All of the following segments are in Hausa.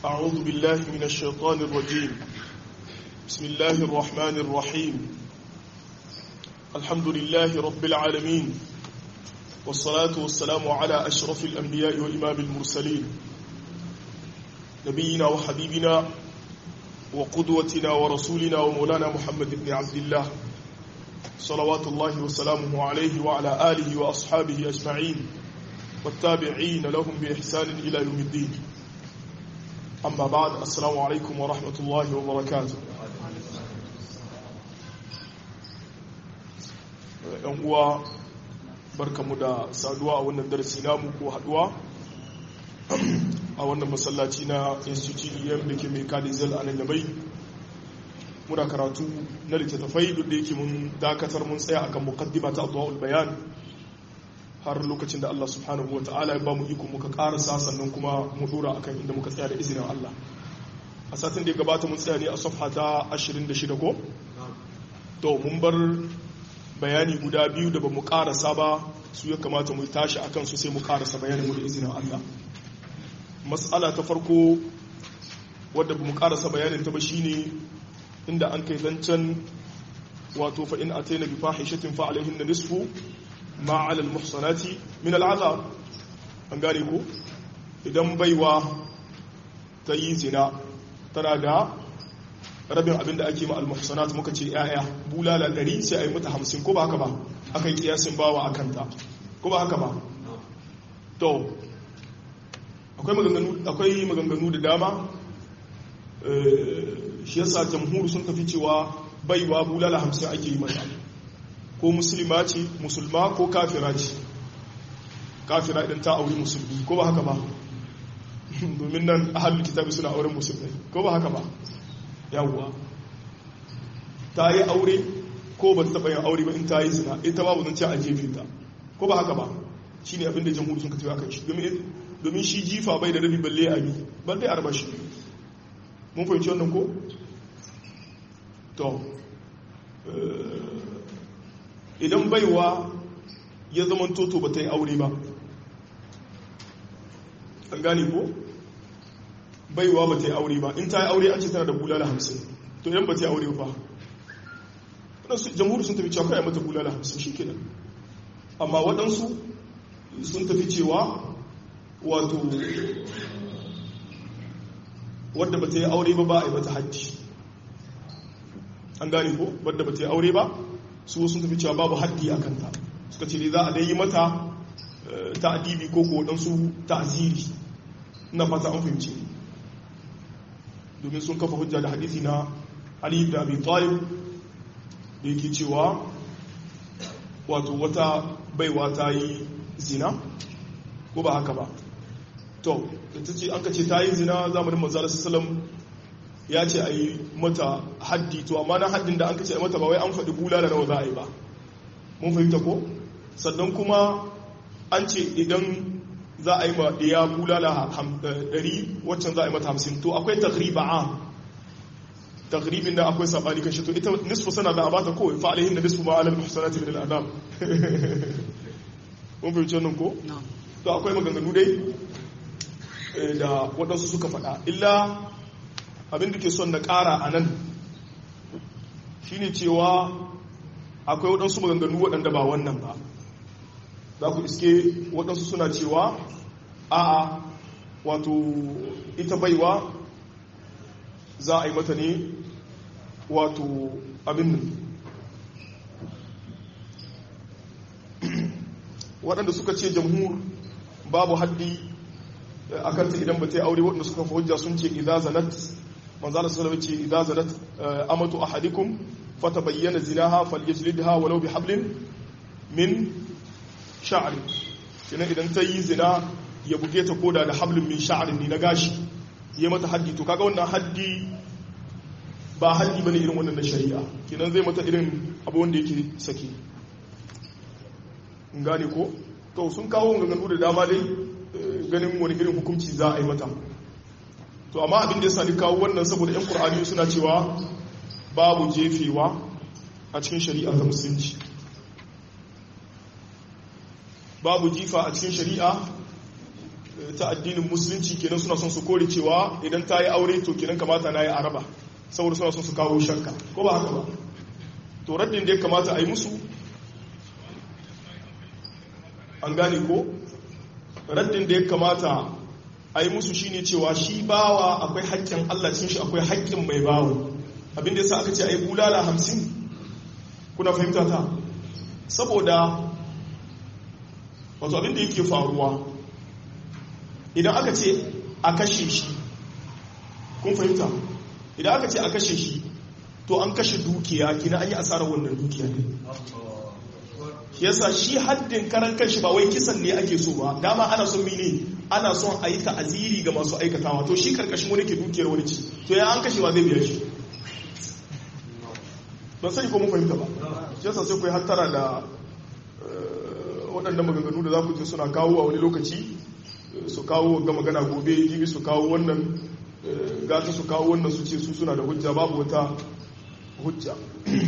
أعوذ بالله من الشيطان الرجيم بسم الله الرحمن الرحيم الحمد لله رب العالمين والصلاة والسلام على أشرف الأنبياء وإمام المرسلين نبينا وحبيبنا وقدوتنا ورسولنا ومولانا محمد بن عبد الله صلوات الله وسلامه عليه وعلى آله وأصحابه أجمعين والتابعين لهم بإحسان إلى يوم الدين أما بعد السلام عليكم ورحمة الله وبركاته ‘yan uwa barkamu da saduwa a wannan darasi namu ko haduwa a wannan masallaci na institute em da ke mai kadizal a nan yabai muna karatu na littattafai duk da yake mun dakatar mun tsaya akan mukaddima ta addu'ul bayan har lokacin da Allah subhanahu wa ta'ala ya ba mu iko muka karasa sannan kuma mu dora akan inda muka tsaya da izinin Allah a satin da ya gabata mun tsaya ne a safha ta 26 ko to mun bar bayani guda biyu da ba mu karasa ba su ya kamata mu tashi akan su sai mu karasa bayanin mu da izinin Allah mas'ala ta farko wadda ba mu karasa bayanin ta ba shine inda an kai zancen wato fa in ataina bi fahishatin fa alaihin nisfu ma ala almuhsanati min al'azab an gane ko idan baiwa ta yi zina tana da rabin abin da ake ma almuhsanat muka ce yaya bulala ɗari sai a yi mata hamsin ko ba haka ba aka yi kiyasin bawa a kanta ko ba haka ba to akwai maganganu da dama shi yasa jamhur sun tafi cewa baiwa bulala hamsin ake yi mata ko musulma ce musulma ko kafira ce kafira idan ta auri musulmi ko ba haka ba domin nan ahalul kitabi suna auren musulmai ko ba haka ba yawwa ta yi aure ko ba ta taɓa yin aure ba in ta yi zina ita babu zan ce a jefe ta ko ba haka ba shi ne abinda jamhuri sun kacewa kan shi domin shi jifa bai da rabi balle abi balle arba shi mun fahimci wannan ko to idan baiwa ya zama toto ba ta yi aure ba an gane ko baiwa ba ta yi aure ba in ta yi aure an ce tana da bulala hamsin to idan ba ta yi aure ba jamhuri sun tafi cewa kai mata bulala hamsin shi kenan amma waɗansu sun tafi cewa wato wadda ba ta yi aure ba ba a yi mata hajji an gane ko wadda ba ta yi aure ba su sun tafi cewa babu haddi a kanta suka ce ne za a dai yi mata ta'adibi ko ko waɗansu ta'aziri na fata an fahimci domin sun kafa hujja da hadisi na Ali ibn Abi Talib da yake cewa wato wata baiwa ta yi zina ko ba haka ba to ta ce an ka ce ta yi zina zamanin manzara sallam ya ce a yi mata haddi to amma na haddin da an ka ce a mata ba wai an faɗi bulala nawa za a yi ba mun fahimta ko sannan kuma an ce idan za a yi ma ɗaya bulala ɗari waccan za a yi mata hamsin to akwai takriba a takribin da akwai saɓani kan shi to ita nisfu sana da a bata kowai fa'alihin da nisfu ma'alar muhsanati min al'adam mun fahimci wannan ko to akwai maganganu dai da waɗansu suka faɗa illa abin da ke son na ƙara a nan shine cewa akwai waɗansu maganganu waɗanda ba wannan ba za ku iske waɗansu suna cewa a'a wato ita baiwa za a yi mata ne wato abin nan waɗanda suka ce jamhur babu haddi a kanta idan ba ta yi aure waɗanda suka fi hujja sun ce idza zanat manzala sallallahu ce idza zanat amatu ahadikum fata bayyana zinaha falyajlidha walau bi hablin min sha'ri kina idan ta yi zina ya buge ta koda da hablin min sha'rin ne na gashi ya mata haddi to kaga wannan haddi ba haddi bane irin wannan na shari'a kinan zai mata irin abu wanda yake sake gane ko to sun kawo maganganu da dama dai ganin wani irin hukunci za a yi mata to amma abin da ya sani kawo wannan saboda yan qur'ani suna cewa babu jefewa a cikin shari'a ta musulunci babu jifa a cikin shari'a ta addinin musulunci kenan suna son su kore cewa idan ta yi aure to kenan kamata na yi araba saboda suna son su kawo shakka ko ba haka ba to raddin da ya kamata a yi musu an gane ko raddin da ya kamata a yi musu shine cewa shi bawa akwai haƙƙin Allah cin shi akwai haƙƙin mai bawa abinda yasa aka ce a yi bulala hamsin kuna fahimta ta saboda wato abinda yake faruwa idan aka ce a kashe shi kun fahimta idan aka ce a kashe shi to an kashe dukiya kina an yi asarar wannan dukiya ne yasa shi haddin karan kanshi ba wai kisan ne ake so ba dama ana son mene ana son a yi ta'aziri ga masu aikatawa to shi karkashin wani ke dukiyar wani ci to ya an kashewa zai biya shi ban sani ko mun fahimta ba shi yasa sai ku yi hattara da waɗannan maganganu da za ku je suna kawo a wani lokaci su kawo ga magana gobe jibi su kawo wannan gata su kawo wannan su ce su suna da hujja babu wata hujja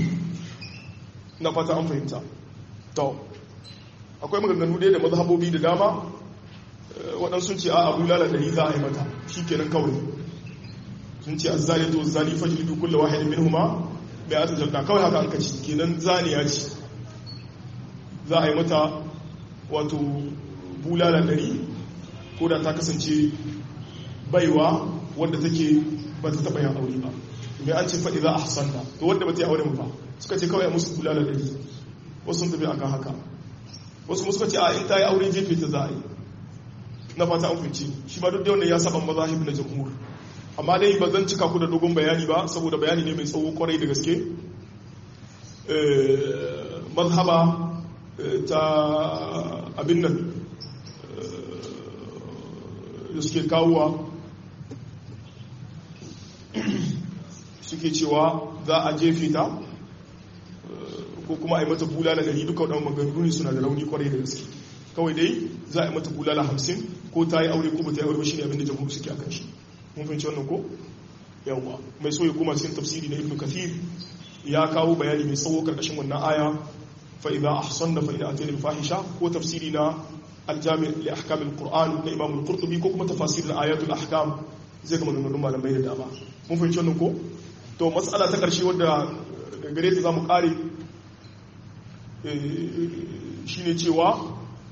na fata an fahimta to akwai maganganu dai da mazhabobi da dama waɗansu ce a abu lala ɗari za a yi mata shi kenan kawai sun ce azzali to zali fajili duk kulla wahidin min huma bai ata jalda kawai haka an kaci kenan zaniya ce za a yi mata wato bulala ɗari ko da ta kasance baiwa wadda take ba ta taɓa yin aure ba mai an ce faɗi za a hasanta to wadda ba ta yi aure ba suka ce kawai a musu bulala ɗari wasu sun tafi akan haka wasu mu suka ce a in ta yi aure jefe ta za a yi na fata an fice shi ba duk da wannan ya saba mazahib na jamhur amma dai ba zan cika ku da dogon bayani ba saboda bayani ne mai tsawo kwarai da gaske mazhaba ta abin nan da suke kawowa suke cewa za a jefe ta ko kuma a yi mata bulala gari duka waɗanda maganganu ne suna da rauni kwarai da gaske kawai dai za a yi mata bulala hamsin ko ta yi aure ko ba ta yi aure ba shi ne abinda jamhur suke akan shi mun fahimci wannan ko yawwa mai so ya koma cikin tafsiri na ibnu kathir ya kawo bayani mai tsawo karkashin wannan aya fa idza ahsanna fa idza atayna fahisha ko tafsiri na aljami' li ahkam alquran na imam al-qurtubi ko kuma tafasir al-ayat al-ahkam zai kama ganganun malamai da dama mun fahimci wannan ko to mas'ala ta karshe wadda gare ta zamu kare shine cewa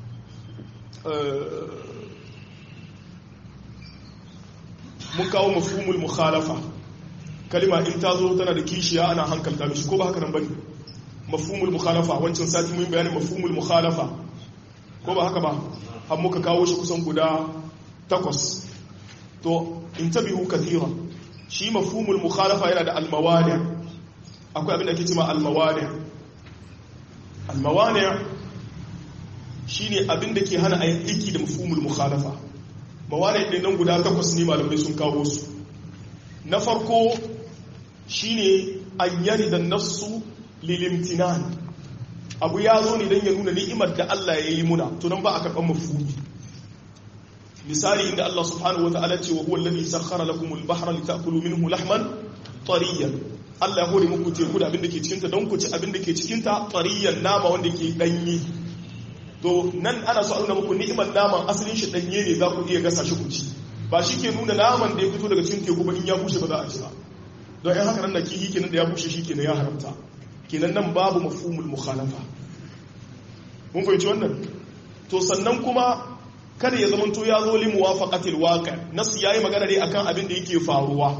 mun kawo mafhumul mukhalafa kalima in ta zo tana da kishiya ana hankalta mishi ko ba haka nan bane mafhumul mukhalafa wancan sati mun bayanin mafhumul mukhalafa ko ba haka ba har muka kawo shi kusan guda takwas to intabihu kathiran shi mafhumul mukhalafa yana da almawani akwai abin da ake cewa almawani almawani shine abin da ke hana aiki da mafhumul mukhalafa mawani ɗin nan guda takwas ne malamai sun kawo su na farko shine an yari da nassu lilimtinan abu ya zo ne don ya nuna ni'imar da Allah ya yi muna tunan ba a karɓar mafhumi misali inda Allah subhanahu wa ta'ala ce wa huwa alladhi sakhkhara lakum al-bahra litakulu minhu lahman tariyan Allah ya hore muku teku da abin da ke cikin ta don ku ci abin da ke cikin ta tariyan nama wanda ke danyi to nan ana so a nuna muku ni'imar naman asalin shi danye ne za ku iya gasa shi ku ci ba shi ke nuna naman da ya fito daga cikin teku ba in ya bushe ba za a ci ba don yan haka nan da kihi kenan da ya bushe shi kenan ya haramta kenan nan babu mafhumul mukhalafa mun fahimci wannan to sannan kuma kada ya zamanto ya zo li muwafaqatil waqi nasu yayi magana ne akan abin da yake faruwa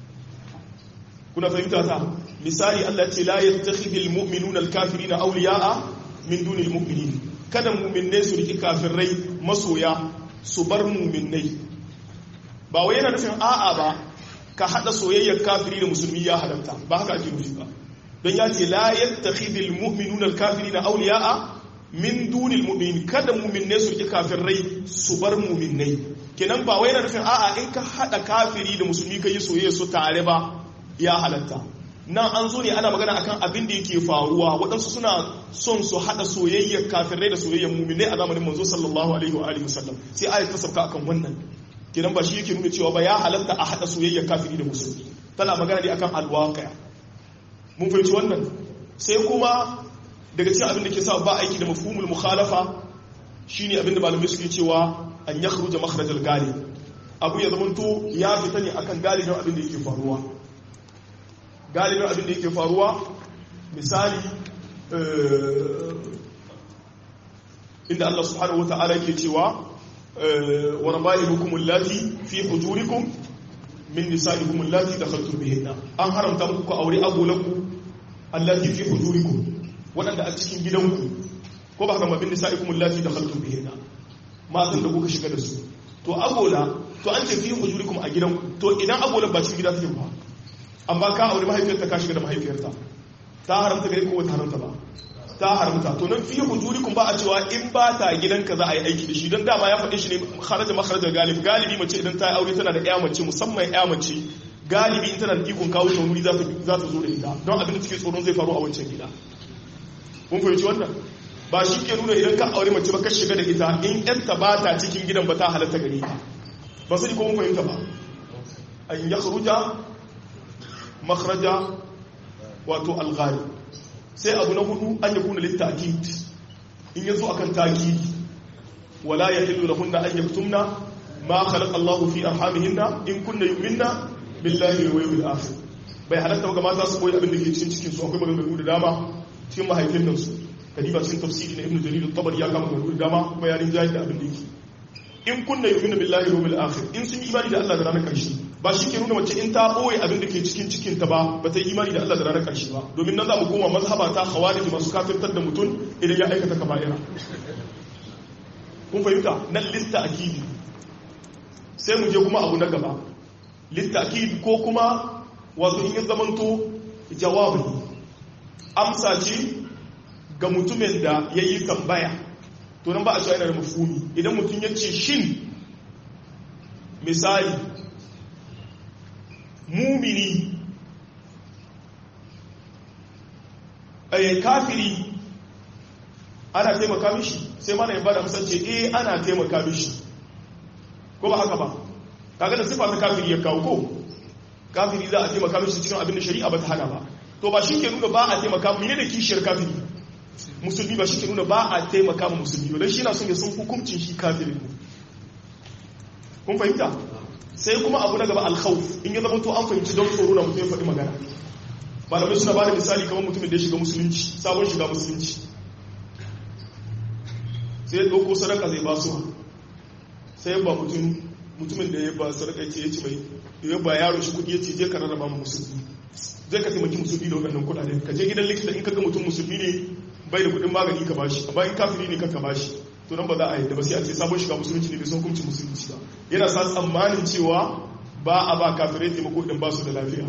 kuna fahimta ta misali Allah ce la yattakhidul mu'minuna al-kafirina awliya'a min dunil mu'minin kada mu'minnai su riki kafirai masoya su bar mu'minnai ba wai yana nufin a'a ba ka hada soyayyar kafiri da musulmi ya halatta ba haka ake nufi ba don ya ce la yattakhidul mu'minuna al-kafirina awliya'a min dunil mu'minin kada mu'minnai su riki kafirai su bar mu'minnai kenan ba wai yana nufin a'a in ka hada kafiri da musulmi kai soyayya su tare ba ya halatta nan an zo ne ana magana akan abin da yake faruwa waɗansu suna son su haɗa soyayyar kafirai da soyayyar muminai a zamanin manzo sallallahu alaihi wa alihi wasallam sai ayat ta sauka akan wannan kenan ba shi yake nuna cewa ba ya halatta a haɗa soyayyar kafiri da musulmi tana magana ne akan alwaqi'a mun fahimci wannan sai kuma daga cikin abin da ke sa ba aiki da mafhumul mukhalafa shine abin da malamai suke cewa an yakhruja makhrajal galib abu ya zamanto ya fita ne akan galibin abin da yake faruwa galibin abin da yake faruwa misali inda Allah subhanahu wata'ala yake cewa wa raba'ibukum allati fi hujurikum min nisa'ikum allati dakhaltum bihinna an haramta muku ku aure agolanku allati fi hujurikum wadanda a cikin gidanku ko ba haka ma bin nisa'ikum allati dakhaltum bihinna matan da kuka shiga da su to agola to an ce fi hujurikum a gidanku to idan agola ba cikin gida take ba amma ka aure mahaifiyarta ka shiga da mahaifiyarta ta haramta gare ko ta haramta ba ta haramta to nan fi hujurikum ba a cewa in ba ta gidanka za a yi aiki da shi don dama ya faɗi shi ne kharaja makharajar galib galibi mace idan ta yi aure tana da ƴa mace musamman ƴa mace galibi in tana da ikon kawo ta wuri za ta zo da ita don abin da take tsoron zai faru a wancan gida kun fahimci wannan ba shi ke nuna idan ka aure mace ba ka shiga da ita in ƴarta ba ta cikin gidan ba ta halatta gare ta ba sani ko mun fahimta ba an yakhruja makhraja wato alghari sai abu na hudu an yi kuna littakid in yazo akan takid wala yahillu lahunna an yaktumna ma khalaqa Allah fi arhamihinna in kunna yu'minna billahi wal yawmil akhir bai halatta ga mata su koyi abin da ke cikin cikin su akwai maganganu da dama cikin mahaifin nan su kadiba cikin tafsiri na ibnu jarir at-tabari ya kama maganganu da dama kuma ya rinjaye da abin da yake in kunna yu'minna billahi wal yawmil akhir in sun yi imani da Allah da ranar karshe ba shi ke nuna mace in ta ɓoye abin da ke cikin cikinta ba ba ta yi imani da Allah da ranar ƙarshe ba domin nan za mu koma mazhaba ta khawarij masu kafirtar da mutum idan ya aikata kaba'ira kun fahimta nan lista akidi sai mu je kuma abu na gaba lista akidi ko kuma wato in ya zamanto jawabi amsa ce ga mutumin da ya yi tambaya to nan ba a cewa yana da mafuni idan mutum ya ce shin misali mumini a kafiri ana taimaka mishi sai mana yabba da musance eh ana taimaka mishi ko ba haka ba kaga da sifa ta kafiri ya kawo ko kafiri za a taimaka mishi cikin abin da shari'a ba ta hana ba to ba shi ke nuna ba a taimaka mu ne da kishiyar kafiri musulmi ba shi ke nuna ba a taimaka mu musulmi don shi na son ya sun hukuncin shi kafirin kun fahimta sai kuma abu na gaba alkhawf in ya zama to an fahimci don tsoro na mutum ya faɗi magana malamai suna ba da misali kamar mutumin da ya shiga musulunci sabon shiga musulunci sai ya ɗauko sadaka zai ba su sai ya ba mutumin da ya ba sadaka ce ya ci mai ya ba yaro shi kuɗi ya ce je ka rarraba mu musulmi zai ka taimaki musulmi da waɗannan kuɗaɗen ka je gidan likita in ka ga mutum musulmi ne bai da kuɗin magani ka bashi amma in kafiri ne ka bashi to nan ba za a yi da ba sai a ce sabon shiga musulunci ne bai san hukuncin musulunci ba yana sa tsammanin cewa ba a ba kafirai taimako idan ba su da lafiya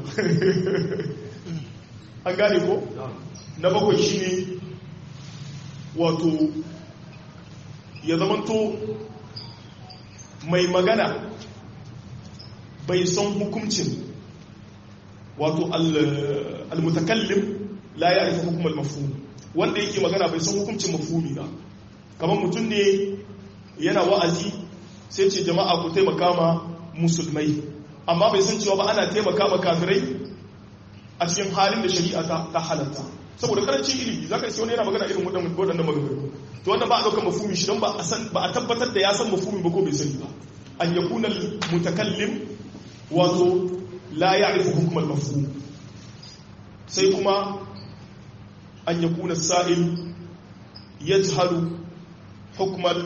an gane ko na bakwai shi ne wato ya zamanto mai magana bai san hukuncin wato al-mutakallim la ya aika hukumar mafhum wanda yake magana bai san hukuncin mafhumi ba kamar mutum ne yana wa'azi sai ce jama'a ku taimaka ma musulmai amma bai san cewa ba ana taimaka ma kafirai a cikin halin da shari'a ta halatta saboda karancin ilimi za ka wani yana magana irin waɗanda maganganu to wannan ba a ɗaukar mafumi shi don ba a tabbatar da ya san mafumi ba ko bai sani ba an ya kuna mutakallim wato la ya arifu hukumar mafumi sai kuma an ya kuna sa'il ya jihalu hukumar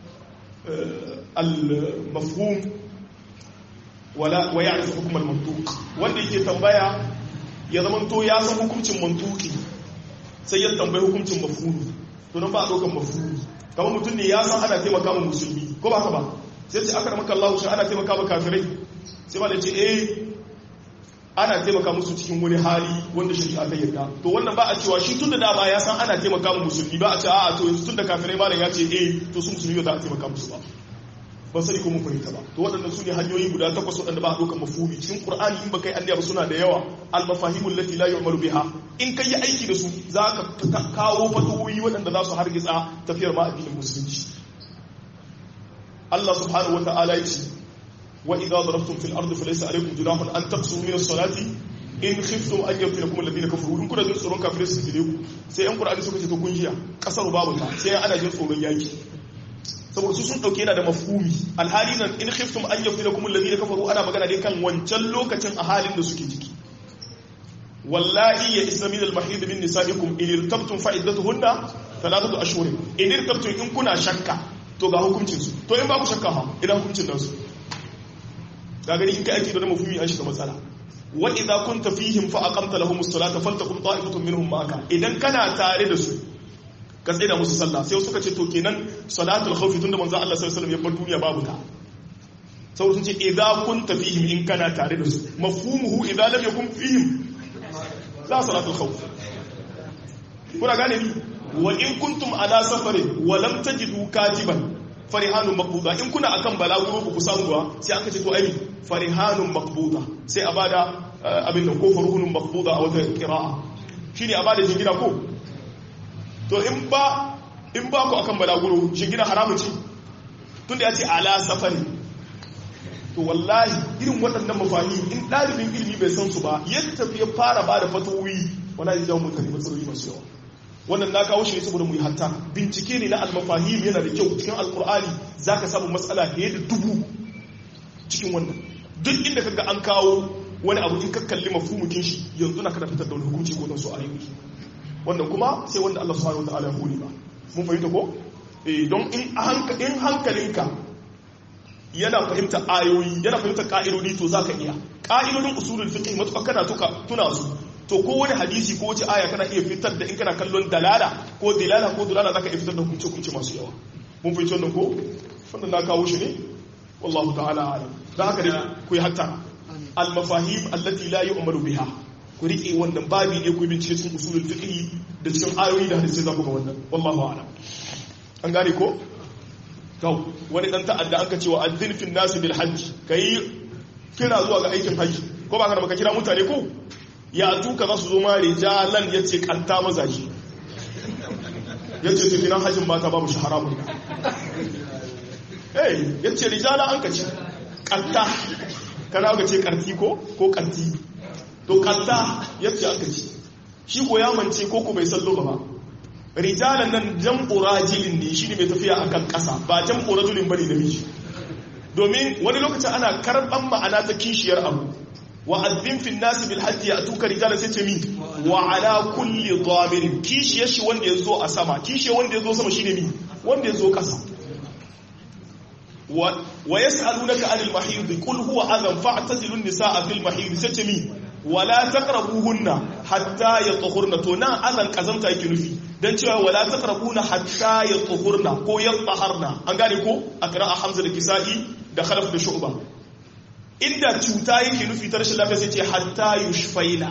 al-mafhum wala wa ya'rifu hukm al-mantuq wanda yake tambaya ya zamanto ya san hukuncin mantuki sai ya tambayi hukuncin mafhumi to nan ba a dokan mafhumi kamar mutum ne ya san ana taimaka ma musulmi ko ba haka ba sai ce aka maka Allah shi ana taimaka ma kafirai sai ba da ce eh ana taimaka musu cikin wani hali wanda shari'a ta yarda to wannan ba a cewa shi tunda dama ya san ana taimaka ma musulmi ba a ce a'a to yanzu tunda kafirai malam ya ce eh to su musulmi ba za a taimaka musu ba ban sani ko mun fahimta ba to waɗannan su ne hanyoyi guda takwas waɗanda ba a ɗaukar mafhumi cikin qur'ani in ba kai annabi ba suna da yawa al mafahimul lati la yu'malu biha in kai yi aiki da su za ka kawo fatoyi waɗanda za su hargitsa tafiyar ma addinin musulunci Allah subhanahu wa ta'ala ya ce وإذا ضربتم في الأرض فليس عليكم جناح أن تقصروا من الصلاة in khiftum an yaftinakum alladhina kafaru in kuna jin tsoron kafirai su fitile ku sai yan qur'ani suka ce to kun jiya kasar babu ta sai ana jin tsoron yaki saboda su sun dauke yana da mafhumi alhali nan in khiftum an yafilakum alladhina kafaru ana magana ne kan wancan lokacin a halin da suke ciki wallahi ya isna min al-mahid min nisaikum in irtabtum fa iddatuhunna thalathatu ashhur in irtabtum in kuna shakka to ga hukuncin su to in ba ku shakka ha ina hukuncin nasu ga gani in kai ake da mafhumi an shiga matsala wa idza kunta fihim fa aqamta lahumus salata faltaqum ta'ifatun minhum ma'aka idan kana tare da su ka tsaye da musu sallah sai suka ce to kenan salatul khawfi tunda manzo Allah sallallahu alaihi wasallam ya bar duniya babu ta saboda sun ce idza kunta fihim in kana tare da su mafhumuhu idza lam yakun fihim la salatul khawf kuna gane ni wa in kuntum ala safarin wa lam tajidu katiban farihanun maqbuda in kuna akan balaguro ba ku samu ba sai aka ce to ai farihanun maqbuda sai a bada abin da ko faruhunun maqbuda a wata qira'a shine a bada jingina ko to in ba in ba ku akan balaguro jingina haramun ce tunda ya ce ala safari to wallahi irin waɗannan mafani in ɗalibin ilimi bai san su ba yadda ya fara ba da fatowi wala ya jawo mutane matsaloli masu yawa wannan na kawo shi ne saboda mu yi hatta bincike ne na almafahim yana da kyau cikin alkur'ani za ka samu matsala fiye da dubu cikin wannan duk inda kaga an kawo wani abu in ka kalli mafhumukin shi yanzu na kada fitar da wani hukunci ko don su ayoyi wannan kuma sai wanda Allah subhanahu wataala ya hore ba mun fahimta ko eh don in in hankalinka yana fahimta ayoyi yana fahimta ka'idodi to zaka iya ka'idodin usulul fiqh matuƙa kana tuka tuna su to ko wani hadisi ko wace aya kana iya fitar da in kana kallon dalala ko dilala ko dalala zaka iya fitar da hukunci hukunci masu yawa mun fahimci wannan ko wannan na kawo shi ne wallahu ta'ala alam dan haka dai ku yi hatta al mafahim allati la yu'malu biha ku riƙe wannan babi ne ku bincike cikin usulul fiqh da cikin ayoyi da hadisi za ku ga wannan wallahu a'lam an gane ko to wani dan ta'adda aka cewa addin fil nas bil hajj kai kira zuwa ga aikin haji ko ba ka da baka kira mutane ko ya tuka za su zo ma rijalan yace kanta mazaji yace to kiran hajjin mata babu shi haramun eh yace rijala an kace kanta kana ga ce karti ko ko karti to kanta yace aka ci shi ko ya mance ko ko bai san lugha ba rijalan nan jam'u rajilin ne shine mai tafiya akan kasa ba jam'u rajulin bane namiji domin wani lokacin ana karban ma'ana ta kishiyar abu wa azzin fil nas bil hajji yatuka rijalan sai ce mi wa ala kulli dhamirin kishiyar shi wanda yazo a sama kishiyar wanda yazo sama shine mi wanda yazo kasa wa yas'alunaka anil mahid qul huwa adhan fa'tazilu an-nisaa fil mahid sai ce mi wala taqrabuhunna hatta yatahurna to nan azan kazanta yake nufi dan cewa wala taqrabuna hatta yatahurna ko yataharna an gane ko akra hamza da kisa'i da khalaf da shu'ba inda cuta yake nufi ta rashin lafiya sai ce hatta yushfaina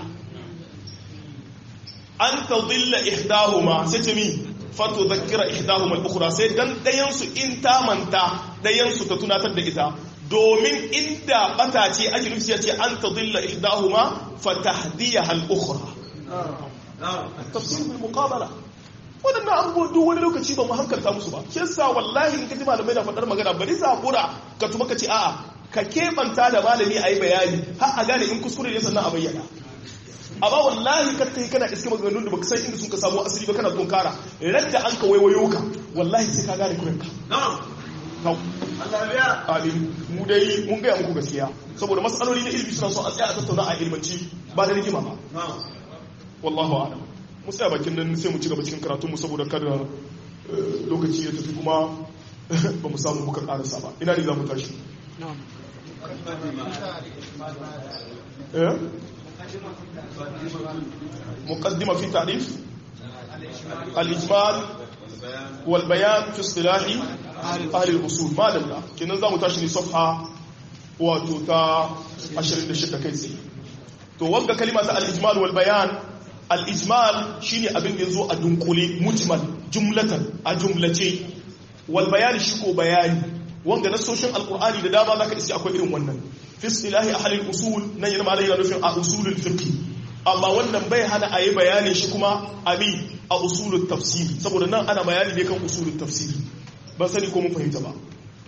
an tadilla ihdahuma sai ce mi fato zakira ihdahuma al-ukhra sai dan dayan su in ta manta dayan su ta tunatar da ita domin inda bata ce ake nufi ce an tadilla ihdahuma fatahdiyaha al-ukhra tafsir bil muqabala wadannan abubuwa duk wani lokaci ba mu hankalta musu ba shi yasa wallahi in kaji malamai na faɗar magana bari zabura ka tuma ka ce a'a ka kebanta da malami a yi bayani har a gane in kuskure ne sannan a bayyana amma wallahi ka kai kana iske maganganun da baka san inda sun ka samu asali ba kana tunkara radda an ka waiwayo ka wallahi sai ka gane kuranka amin mu dai mun gaya muku gaskiya saboda matsaloli na ilimi suna son a tsaya a tattauna a ilmanci ba da rigima ba wallahu a'lam mu tsaya bakin nan sai mu ci gaba cikin karatunmu saboda kada lokaci ya tafi kuma ba mu samu muka karasa ba ina ne za mu tashi مقدمة في تعريف الإجمال والبيان في اصطلاح أهل الأصول ما لنا كنا نظام تشري صفحة وتوتا عشرين لشدة كيسي تو وقع كلمة الإجمال والبيان الإجمال شيني أبن ينزو أدنقلي مجمل جملة أجملتي والبيان شكو بياني wanga nasoshin alkur'ani da dama zaka iske akwai irin wannan fi istilahi ahlul usul nan yana malai yana nufin a usulul fiqh amma wannan bai hana a yi bayanin shi kuma abi a usulul tafsir saboda nan ana bayani ne kan usulul tafsir ban sani ko mun fahimta ba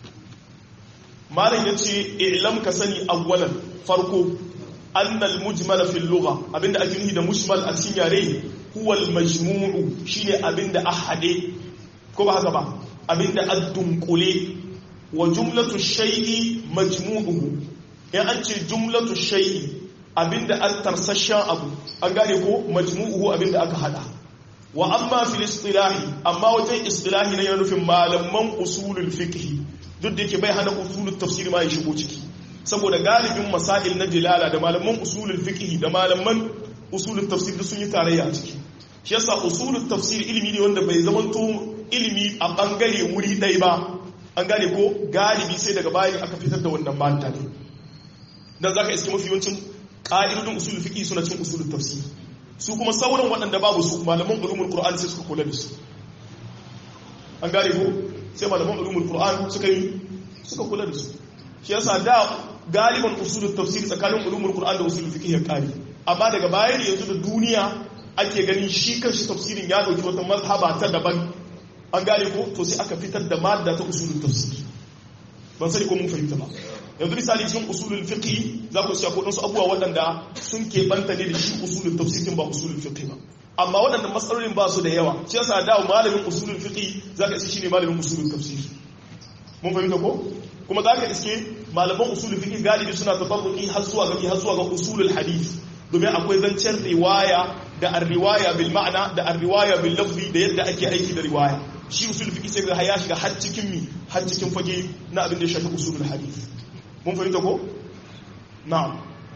malam yace i'lam ka sani awwalan farko annal mujmal fi lugha abinda ake nufi da mujmal a cikin yare huwa al majmu'u shine abinda ahade ko ba haka ba abinda ad-dunkule wa jumlatu shay'i majmu'uhu ya an ce jumlatu shay'i abinda an tarsashen abu an gane ko majmu'uhu abinda aka hada wa amma fil istilahi amma wajen istilahi ne yana nufin malaman usulul fiqh duk da yake bai hana usulul tafsir ma ya shigo ciki saboda galibin masail na dilala da malaman usulul fiqh da malaman usulul tafsir sun yi tarayya a ciki shi yasa usulul tafsir ilimi ne wanda bai zamanto ilimi a bangare wuri ɗaya ba an gane ko galibi sai daga bayan aka fitar da wannan mata ne dan zaka iske mafi yawancin ƙa'idodin usulul fiqh suna cin usulul tafsir su kuma sauran waɗanda babu su malaman ulumul qur'an sai suka kula da su an gane ko sai malaman ulumul qur'an suka yi suka kula da su shi yasa da galiban usulul tafsir tsakanin ulumul qur'an da usulul fiqh ya kare amma daga baya ne yanzu da duniya ake ganin shi kanshi tafsirin ya dauki wata mazhaba ta daban an gane ko to sai aka fitar da madda ta usulul tafsir ban sani ko mun fahimta ba yanzu misali cikin usulul fiqh za ku siya kodin su abubuwa waɗanda sun keɓanta ne da shi usulul tafsirin ba usulul fiqh ba amma waɗannan matsalolin ba su da yawa shi yasa da malamin usulul fiqh za ka iske shine malamin usulul tafsir mun fahimta ko kuma za ka iske malaman usulul fiqh galibi suna tafarruqi har zuwa ga har zuwa ga usulul hadith domin akwai zancen riwaya da ar-riwaya bil ma'ana da ar-riwaya bil lafzi da yadda ake aiki da riwaya shi usulul fiqh sai ga ya shiga har cikin mi har cikin fage na abin da ya shafi usulul hadith mun fahimta ko na'am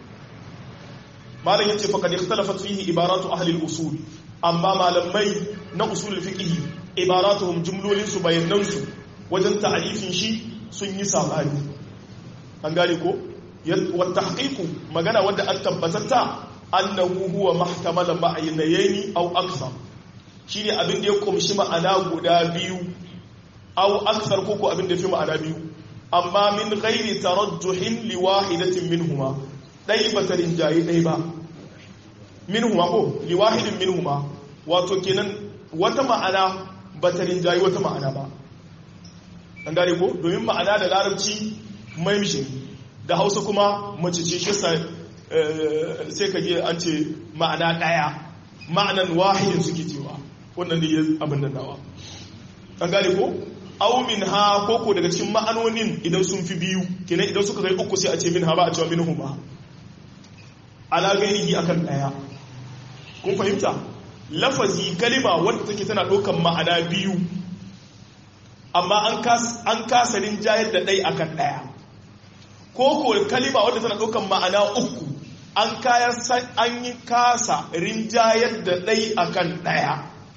malam yace faqad ikhtalafat fihi ibaratu ahli al-usul amma malamai na usul fiqh ibaratuhum jumlolin su bayanan su wajen ta'rifin shi sun yi sabani an gane ko wa tahqiqu magana wanda an tabbatatta annahu huwa mahtamala ma'aynayn aw akthar shine abin da ya kumshi ma'ana guda biyu aw akthar ko ko abin da fi ma'ana biyu amma min ghairi tarajjuhin liwahidatin minhuma dai ba ta rinjaye dai ba minhuma ko liwahidin minhuma wato kenan wata ma'ana ba ta rinjaye wata ma'ana ba an gane ko domin ma'ana da larabci mai mishin da hausa kuma mace ce shi sai ka je an ce ma'ana daya ma'anan wahidin suke cewa wannan ne abin nan nawa an gane ko aw min ha koko daga cikin ma'anonin idan sun fi biyu kenan idan suka kai uku sai a ce min ha ba a cewa min huma ala gairihi akan daya kun fahimta lafazi kalima wanda take tana ɗaukan ma'ana biyu amma an kasa rinjayar da ɗai akan ɗaya koko kalima wanda tana ɗaukan ma'ana uku an yi kasa rinjayar da ɗai akan ɗaya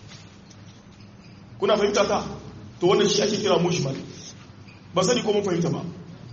kuna fahimta ta to wannan shi ake kira mushmal ba sani ko mun fahimta ba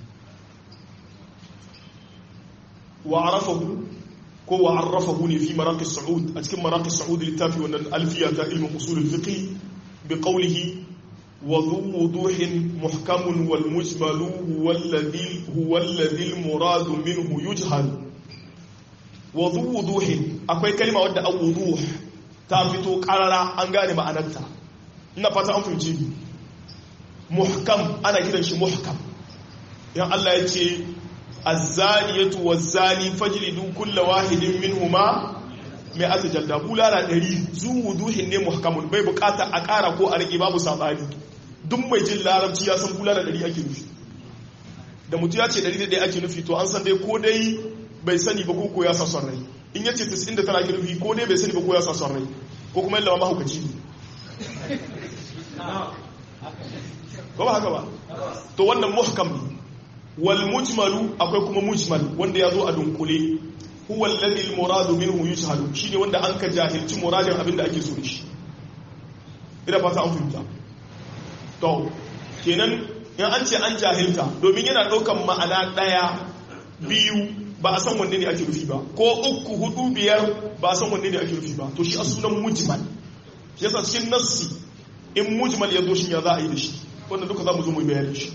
wa arafahu ko wa arrafahu ne fi maraqis su'ud a cikin maraqis su'ud littafi wannan alfiya ta ilmin usul al-fiqh bi qawlihi wa dhu wuduhin muhkamun wal mujmalu huwa alladhi huwa alladhi al-murad minhu yujhal wa dhu wuduhin akwai kalma wadda an wuduh ta fito karara an gane ma'anarta ina fata an fahimci muhkam ana kiran shi muhkam yan Allah ya ce azzaniyatu wazzani fajlidu kulla wahidin minhuma mai ata jalda bulala ɗari zu wuduhin ne muhkamun bai bukata a ƙara ko a rage babu sabani duk mai jin larabci ya san bulala ɗari ake nufi da mutu ya ce ɗari da ɗaya ake nufi to an san dai ko dai bai sani ba ko ya sa son rai in ya ce 99 ake nufi ko dai bai sani ba ko ya sa son rai ko kuma yalla mahaukaci ne ko ba haka ba to wannan muhkam ne wal mujmalu akwai kuma mujmal wanda ya zo a dunkule huwa alladhi al muradu minhu yushhadu shine wanda an ka jahilci muradin abinda ake so shi ina fata an fahimta to kenan in an ce an jahilta domin yana daukan ma'ana daya biyu ba a san wanne ne ake rufi ba ko uku hudu biyar ba a san wanne ne ake rufi ba to shi a sunan mujmal yasa cikin nassi in mujmal ya zo shi ya za a yi da shi wannan duka za mu zo mu bayani shi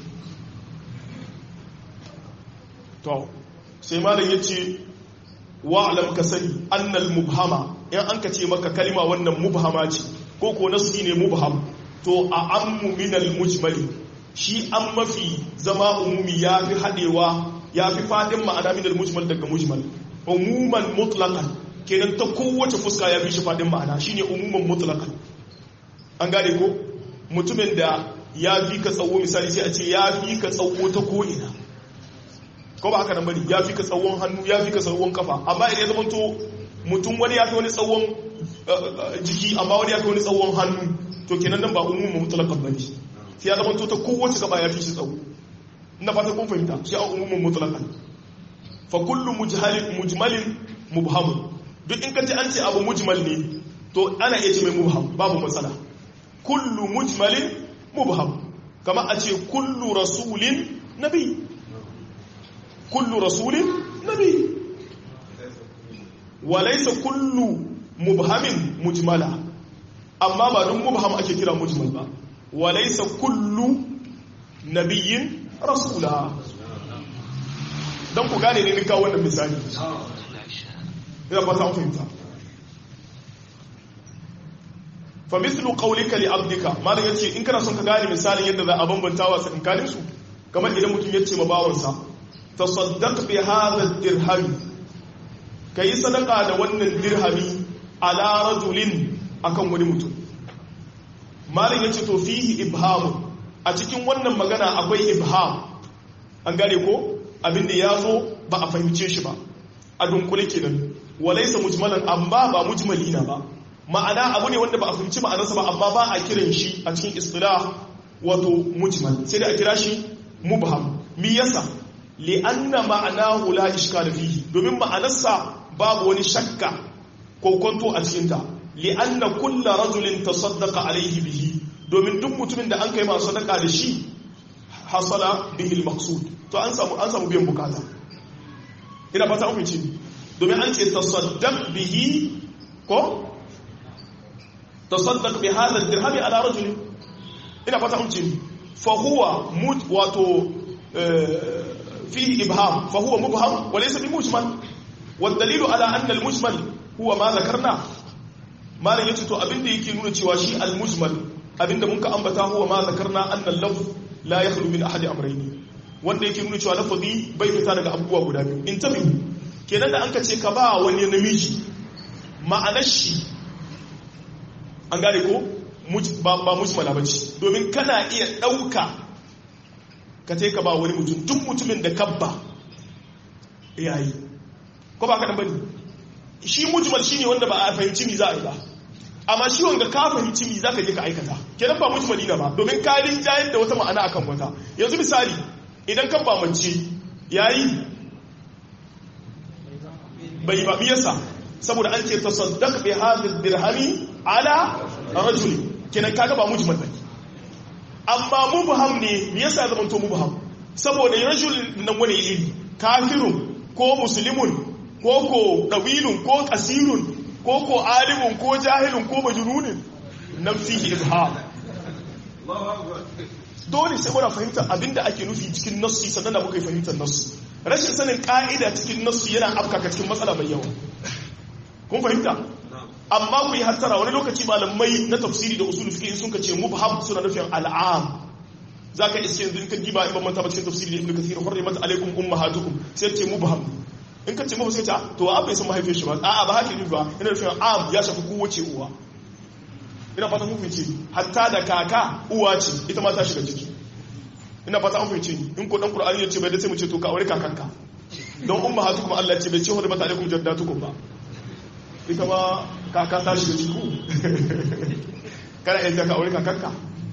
to sai malam ya ce wa'alam ka sani annal mubhama in an ka ce maka kalima wannan mubhama ce ko ko nassi ne mubham to a ammu minal mujmali shi an mafi zama umumi ya fi haɗewa ya fi faɗin ma'ana minal mujmal daga mujmal umuman mutlaqan kenan ta kowace fuska ya fi shi faɗin ma'ana shine umuman mutlaqan an gane ko mutumin da ya fi ka tsawo misali sai a ce ya fi ka tsawo ta ko'ina ko ba haka nan bane ya fi ka tsawon hannu ya fi ka tsawon kafa amma idan ya zama to mutum wani ya fi wani tsawon jiki amma wani ya fi wani tsawon hannu to kenan nan ba umumin mutlaqan bane sai ya zama to ta kowace gaba ya fi shi tsawo ina fata kun fahimta sai a umumin mutlaqan fa kullu mujhalin mujmalin mubham duk in ka ji an ce abu mujmal ne to ana iya ce mai mubham babu matsala kullu mujmalin mubham kama a ce kullu rasulin nabi kullu rasulin nabi walaysa kullu mubhamin mujmala amma ba duk mubham ake kira mujmal ba walaysa kullu nabiyyin rasula dan ku gane ne ni kawo wannan misali ina fata an fahimta fa mithlu qawlika li abdika malam yace in kana son ka gane misalin yadda za a bambanta wa tsakankanin su kamar idan mutum yace ma bawansa tasaddaq bi hadha ad-dirham kai sadaka da wannan dirhami ala rajulin akan wani mutum malam yace to fihi ibham a cikin wannan magana akwai ibham an gane ko abinda ya zo ba a fahimce shi ba a dunkule kenan walaysa mujmalan amma ba mujmali na ba ma'ana abu ne wanda ba a fahimci ma'anarsa ba amma ba a kiran shi a cikin istilah wato mujmal sai da a kira shi mubham mi yasa li anna ma'anahu la ishkal fihi domin ma'anarsa babu wani shakka ko kwanto a cikin ta li anna kullu rajulin tasaddaqa alayhi bihi domin duk mutumin da an kai masa sadaka da shi hasala bihi al-maqsud to an samu an samu biyan bukata ina fata an fice domin an ce tasaddaq bihi ko tasaddaq bi hadha ad-dirham ala rajul ina fata mun ce fa huwa mut wato fihi ibham fa huwa mubham wa laysa bi mujmal wad dalilu ala anna al-mujmal huwa ma zakarna malan yace to abinda yake nuna cewa shi al-mujmal abinda mun ka ambata huwa ma zakarna anna al-lafz la yakhlu min ahadi amrayni wanda yake nuna cewa lafazi bai fita daga abubuwa guda biyu in tabi kenan da an ka ce ka ba wani namiji ma'anar shi an gane ko ba mujmala ba ce domin kana iya ɗauka ka ce ka ba wani mutum duk mutumin da kabba yayi ko ba kaɗan bane shi mujmal shi ne wanda ba a fahimci mi za a yi ba amma shi wanda ka fahimci mi za ka je ka aikata kenan ba mujmali na ba domin ka rinjayar da wata ma'ana akan wata yanzu misali idan kan ba mace yayi bai ba biyarsa saboda an ce tasaddaq bi hadhihi dirhami ala rajuli kenan kaga ba mujmal bane amma mubham ne me yasa zaman to mubham saboda rajul nan wani iri kafirun ko muslimun ko ko dawilun ko kasirun ko ko alimun ko jahilun ko majnunin nan fihi ibham dole sai muna fahimtar abinda ake nufi cikin nassi sannan da muka yi fahimtar nassi rashin sanin ka'ida cikin nassi yana afkaka cikin matsala mai yawa kun fahimta amma ku yi hattara wani lokaci malamai na tafsiri da usul fiqh sun kace mubham suna nufin al'am zaka iske yanzu in ka giba in ban manta ba cikin tafsiri da ibnu kathir hurrimat alaikum ummahatukum sai ce mubham in ka ce mubham sai ta to wa bai san mahaifiyar shi ba a'a ba haka ne ba ina nufin am ya shafi kowace uwa ina fata mun fice hatta da kaka uwa ce ita ma ta shiga ciki ina fata an fice in ko dan qur'ani ya ce bai da sai mu ce to ka aure kakanka don ummahatukum Allah ce bai ce hurrimat alaikum jaddatukum ba ita ma kaka ta shiga ciku kana yadda ka aure kakanka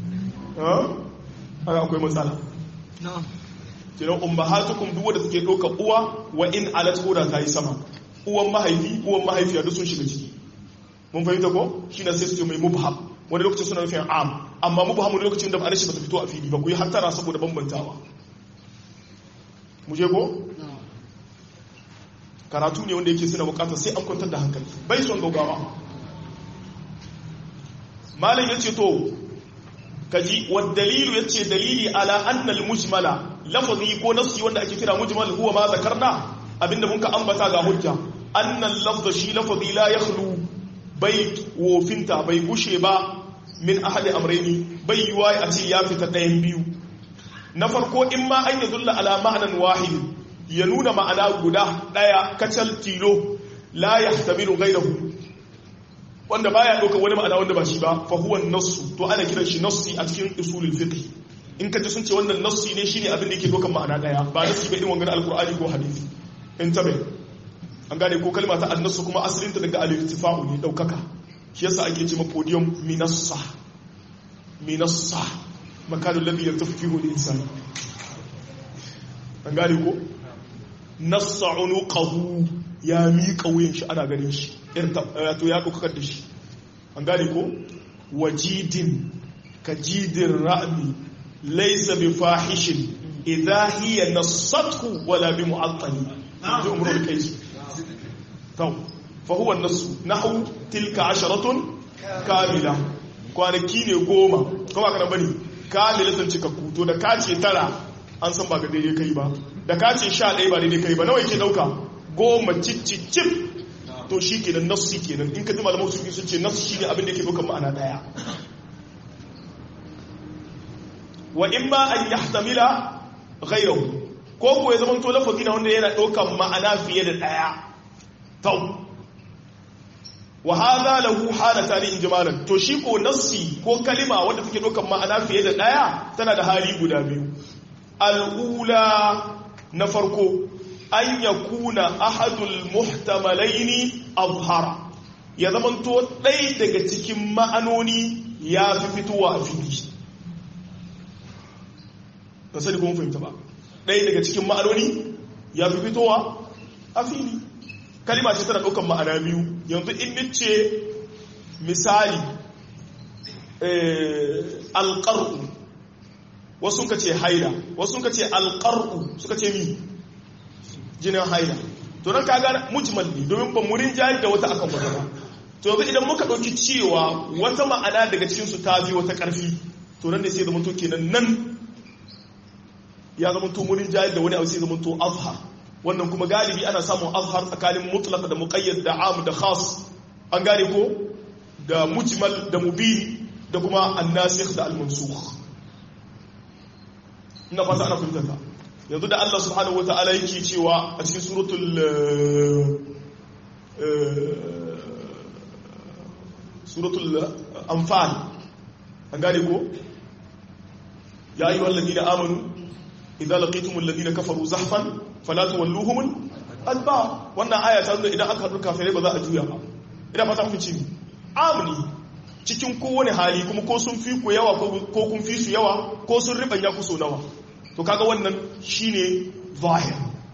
haka akwai matsala kiran ummahatukum duk wanda suke ɗauka uwa wa in alat koda ta yi sama uwan mahaifi uwan mahaifiya duk sun shiga ciki mun fahimta ko shi na sai su mai mubham wani lokacin suna nufin am amma mubham wani lokacin da ba shi ba ta fito a fili ba ku yi hattara saboda bambantawa mu je ko karatu ne wanda yake suna bukatar sai an kwantar da hankali bai son gaugawa malam ya ce to kaji wa dalilu ya ce dalili ala annal mujmala lafazi ko nafsi wanda ake kira mujmal huwa ma zakarna abinda mun ka ambata ga hujja annal lafza shi lafazi la yakhlu bai wofinta bai gushe ba min ahadi amraini bai yiwa a ce ya fita ɗayan biyu na farko in ma an yadulla ala ma'anan wahidin ya nuna ma'ana guda ɗaya kacal tilo la ya tamiru gairahu wanda baya ɗaukar wani ma'ana wanda ba shi ba fa huwa nassu to ana kiran shi nassi a cikin usulul fiqh in ka ji sun ce wannan nassi ne shine abin da yake ɗaukar ma'ana daya ba nassi ba irin wannan alqur'ani ko hadisi in tabe an gane ko kalma ta annasu kuma asalin ta daga al-irtifa'u ne daukaka shi yasa ake ce ma podium minassa minassa makalul ladhi yartafihu al-insan an gane ko nassa unuqahu ya miƙa wuyan shi ana ganin shi to ya ɗaukakar da shi an gane ko wajidin ka jidin ra'ami laisa bi fahishin idha hiya nassathu wala bi mu'attali ji umrul kaisi to fa huwa nasu nahu tilka asharatun kamila kwanaki ne goma kuma kana bane kamilatan cikakku to da ka ce tara an san ba ga daidai kai ba da ka ce sha ɗaya ba daidai kai ba nawa yake ɗauka goma cicicip to shi kenan nassi kenan in ka ji malamai su sun ce nassi shine abin da yake ɗaukar ma'ana ɗaya wa in ma an yahtamila ghayrahu ko ko ya zama to lafazi na wanda yana ɗaukar ma'ana fiye da ɗaya tau wa hadha lahu halatan ijmalan to shi ko nassi ko kalima wanda take ɗaukar ma'ana fiye da ɗaya tana da hali guda biyu al'ula na farko an ya kuna ahadul muhtamalaini azhara ya zamanto ɗai daga cikin ma'anoni ya fi fitowa a fili ba sani kuma fahimta ba ɗai daga cikin ma'anoni ya fi fitowa a fili kalima ce tana ɗaukan ma'ana biyu yanzu in nice misali alƙar'u wasu ka ce haila wasu ka ce alƙar'u suka ce mi jinin haila to nan kaga mujmal ne domin ba murin jari da wata akan wata ba to yanzu idan muka ɗauki cewa wata ma'ana daga cikin su ta fi wata ƙarfi to nan ne sai zama to kenan nan ya zama to murin jari da wani abu sai zama to azhar wannan kuma galibi ana samun azhar tsakanin mutlaq da muqayyad da am da khas an gane ko da mujmal da mubin da kuma annasikh da al-mansukh ina fata ana fahimtar ta yanzu da Allah subhanahu wata'ala yake cewa a cikin suratul suratul anfal an gane ko ya ayyuhal ladina amanu idza laqitumul ladina kafaru zahfan fala tuwalluhum adba wannan aya ta nuna idan aka haɗu kafirai ba za a juya ba ina fata mun ci amni cikin kowane hali kuma ko sun fi ku yawa ko kun fi su yawa ko sun ribanya ku so nawa to kaga wannan shine zahir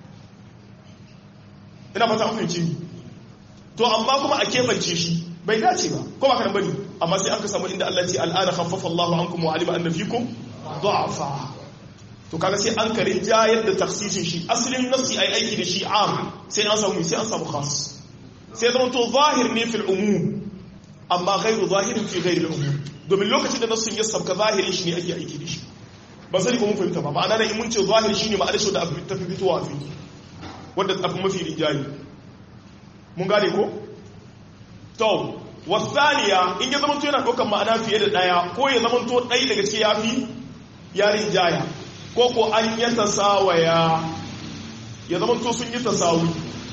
ina fata mun ci to amma kuma a kebance shi bai dace ba ko ba kana bane amma sai aka samu inda Allah ya ce al'ana khaffafa Allahu ankum wa alima anna fikum du'afa to kaga sai an karin jayar da taksisin shi asalin nafsi ai aiki da shi am sai an samu sai an samu khas sai zama to zahir ne fil umum amma ghairu zahirin fi ghairi al-umum domin lokacin da nassin ya sabka zahirin shi ne ake aiki da shi ba sai ko mun fahimta ba ma'ana da in mun ce zahiri shine ma'ana shi da abu ta fi fitowa fi wanda abu mafi rinjayi mun gane ko to wasaniya in ya zama to yana ɗaukar ma'ana fiye da ɗaya ko ya zama to ɗaya daga cikin yafi ya rinjaya ko ko an yi tasawaya ya zama to sun yi tasawi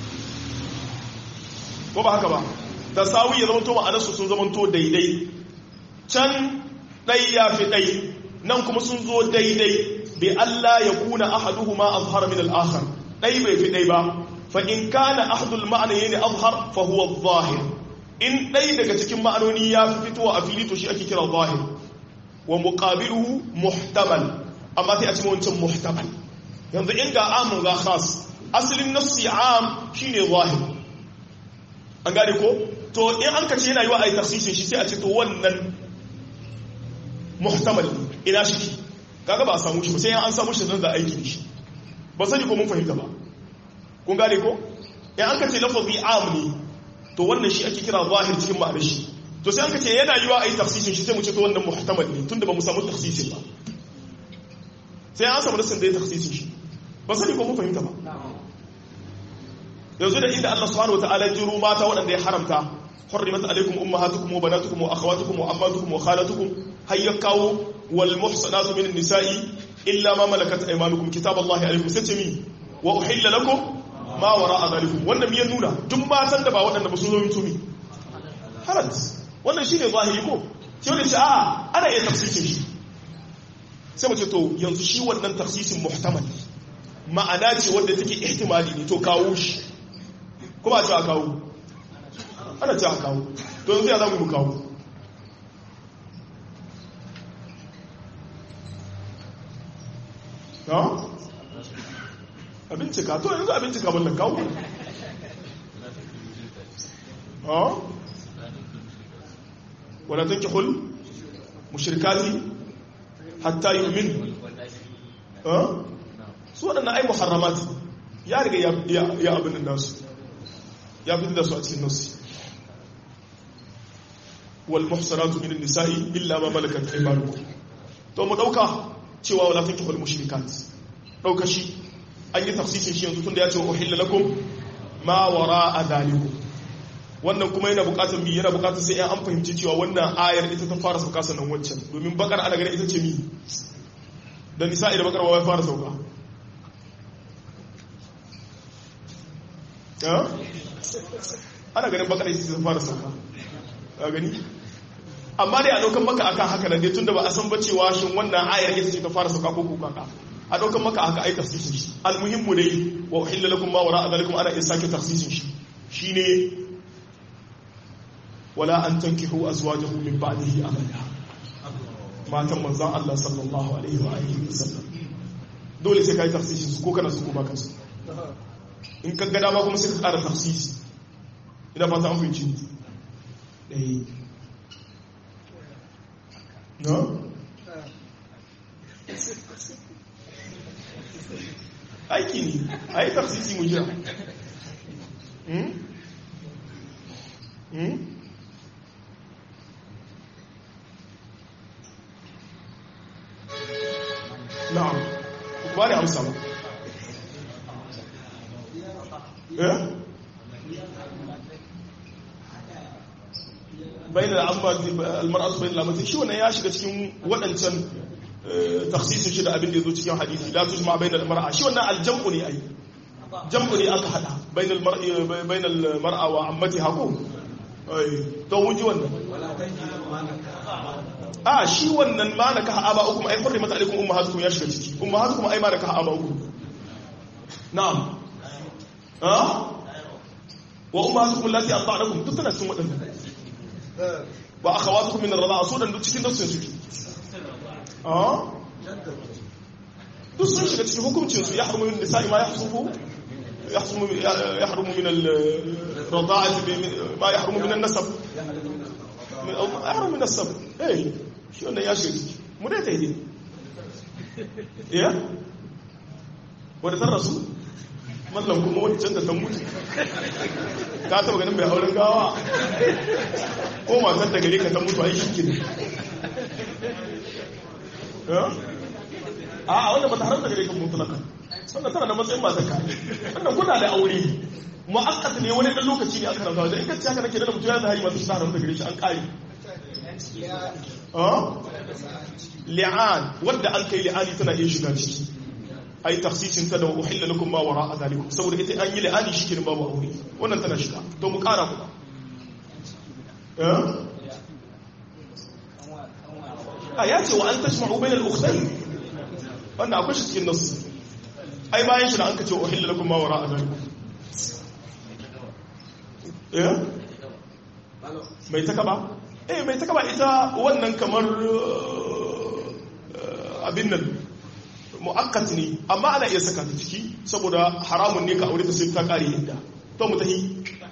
ko ba haka ba tasawi ya zama to ma'anarsu sun zama to daidai can ɗai ya fi ɗai nan kuma sun zo daidai bi Allah ya kuna ahaduhuma azhar min al-akhar ɗai bai fi ɗai ba fa in kana ahadul ma'anayn azhar fa huwa adh-dhahir in ɗai daga cikin ma'anoni ya fi fitowa a fili to shi ake kira zahir wa muqabiluhu muhtamal amma sai a cikin wancan muhtamal yanzu in ga amun ga khas asalin nassi am shine zahir an gane ko to in an kace yana yi wa ayi tafsirin shi sai a ce to wannan muhtamal ina shi kaga ba a samu shi ba sai an samu shi zan da aiki da shi ba sani ko mun fahimta ba kun gane ko in an kace lafazi am ne to wannan shi ake kira zahir cikin ma'anar shi to sai an kace yana yi wa ayi tafsirin shi sai mu ce to wannan muhtamal ne tunda ba mu samu tafsirin ba sai an samu nasin da ya tafsirin shi ba sani ko mun fahimta ba yanzu da inda Allah subhanahu wataala ya jiro mata waɗanda ya haramta hurrimat alaikum ummahatukum wa banatukum wa akhawatukum wa ammatukum wa khalatukum hayya kawo wal muhsanatu min nisa'i illa ma malakat aymanukum kitaballahi alaikum sai ce mi wa uhilla lakum ma wara'a dhalikum wannan miyan nuna duk matan da ba waɗanda ba su zo mutumi halat wannan shine zahiri ko sai wani ce a ana iya tafsirin shi sai mu ce to yanzu shi wannan tafsirin muhtamal ma'ana ce wanda take ihtimali ne to kawo shi kuma a ce a kawo ana ce a kawo to yanzu ya za mu kawo ha? abincika to yanzu abincika ballan kawo ha? wala tanki hul mushrikati hatta yu'min ha? su waɗannan ai muharramat ya riga ya abin da su ya fi da su a cikin nasu wal muhsanatu min nisa'i illa ma malakat aymanukum to mu dauka cewa wala tankihul mushrikat dauka shi an yi tafsirin shi yanzu tunda ya ce uhilla lakum ma wara'a dhalikum wannan kuma yana bukatar mi yana bukatar sai an fahimci cewa wannan ayar ita ta fara sauka sannan wancan domin bakar ana ganin ita ce mi da nisa'i da bakar wa fara sauka ana ganin bakar ita ta fara sauka a gani amma dai a daukan maka akan haka nan dai tunda ba a san ba cewa shin wannan ayar ita ce ta fara sauka ko kuka ka a daukan maka haka ai tafsirin shi almuhimmu dai wa uhilla lakum ma wara'a zalikum ana iya sake tafsirin shi shine wala an tankihu azwajahu min ba'dihi abada matan manzon Allah sallallahu alaihi wa alihi wasallam dole sai kai tafsirin su ko kana su ko baka su in ka ga dama kuma sai ka ƙara tafsiri ina fata an fahimci eh no aiki ne a yi tafsisi mu jira na'am ba ne amsa ba eh bayan almar'atu bayan lamatin shi wannan ya shiga cikin waɗancan taksisin shi da abin da ya zo cikin hadisi la tujma bayan almar'a shi wannan aljam'u ne ai jam'u ne aka hada bayan almar'i bayan almar'a wa ammati hako ai to mun ji wannan a shi wannan ma na ka aba ukum ai hurrimat alaikum ummahatukum ya shiga ciki ummahatukum ai ma na ka aba ukum na'am ha wa ummahatukum allati ata'nakum duk tana cikin waɗannan wa akhawatukum min ar-rida'a su dan duk cikin nafsin suke ah duk sun shiga cikin hukuncin su yahrumu min nisa'i ma yahsubu yahsumu yahrumu min al-rida'ati ma yahrumu min an-nasab min yahrumu min an-nasab eh shi wannan ya shiga ciki mu dai ta yi ya wadda ta rasu mallan kuma wancan da ta mutu ka taba ganin mai auren gawa ko matar da gare ka ta mutu ai shi ne a a wanda ba ta haramta gare ka mutu naka sannan tana da matsayin matar ka wannan kuna da aure mu'akkat ne wani dan lokaci ne aka rantsa da in ka ci haka nake da mutum ya da hari masu shi ta haramta gare shi an kare li'an wanda an kai li'ani tana iya shiga ciki ai tafsisin ta da uhilla lakum ma wara zalikum saboda ita an yi li'ani shi kenan babu aure wannan tana shiga to mu kara ku a ya ce wa an tashma'u bainal ukhtayn wannan akwai shi cikin nasu ai bayan shi da an kace uhilla lakum ma wara zalikum eh mai ta kaba eh mai ta kaba ita wannan kamar abin nan mu'akkat ne amma ana iya saka ta ciki saboda haramun ne ka aure ta sai ta kare yadda to mu tahi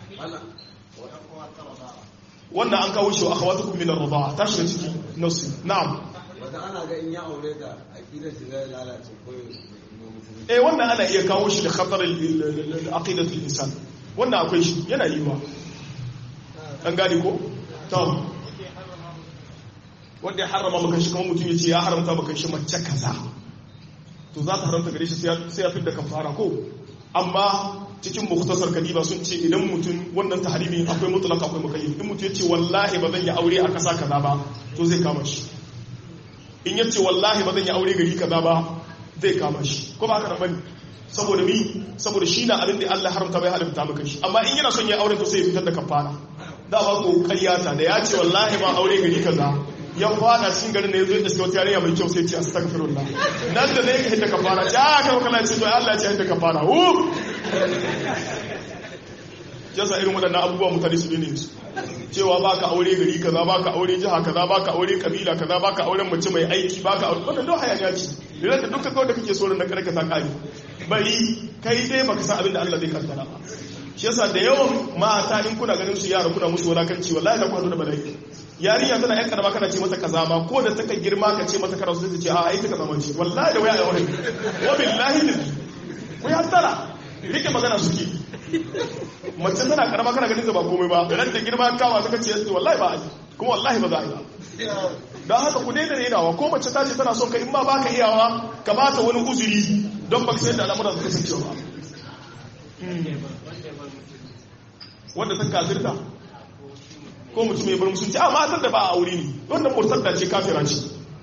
wannan an kawo shi wa akhawatukum min ar-rida'a ta shiga ciki nasu na'am wanda ana ga in ya aure ta aqidar shi zai lalace ko eh wannan ana iya kawo shi da khatar al-aqidat al-insan wannan akwai shi yana yiwa an gane ko to wanda ya harrama maka shi kuma mutum ya ce ya haramta maka shi mace kaza to za ta haramta gare shi sai ya fidda kafara ko amma cikin muktasar kadiba sun ce idan mutum wannan tahrimi akwai mutlaka akwai mukayyif in mutum ya ce wallahi ba zan yi aure a kasa kaza ba to zai kama shi in ya ce wallahi ba zan yi aure gari kaza ba zai kama shi ko ba haka nan bane saboda mi saboda shi na abin da Allah haramta bai haramta maka shi amma in yana son ya aure to sai ya fitar da kafara da ba ko karyata da ya ce wallahi ba aure gari kaza ya fada cikin garin da ya zo ya iska wata yarinya mai kyau sai ce astaghfirullah nan da ne ka hidda kafara ce a kai kana ce to Allah ya ce hidda kafara hu jasa irin waɗannan abubuwa mutane su ne su cewa baka aure gari kaza baka aure jiha kaza baka aure kabila kaza baka auren mace mai aiki baka aure wannan don hayaniya ce da dukkan kawai da kake so da karka ta kare bari kai dai baka san abin da Allah zai kaddara ba shi yasa da yawan mata in kuna ganin su yara kuna musu wadakanci wallahi da kwado da bala'i yarinya tana yan karama kana ce mata kaza ma ko da taka girma ka ce mata kaza sai ta ce a ai ta kaza ma ce wallahi da waya ya wani wa billahi ne ku ya tara rike magana suke mace tana karama kana ganin ta ba komai ba ran da girma kawa suka ce wallahi ba ai kuma wallahi ba za a yi ba don haka ku daina renawa ko mace ta ce tana son ka in ma baka iyawa ka ba ta wani uzuri don ba sai da al'amuran su kasancewa ba wanda ta kafirta ko mutum ya bar musulunci a matar da ba a aure ne wannan murtar da ce kafira ce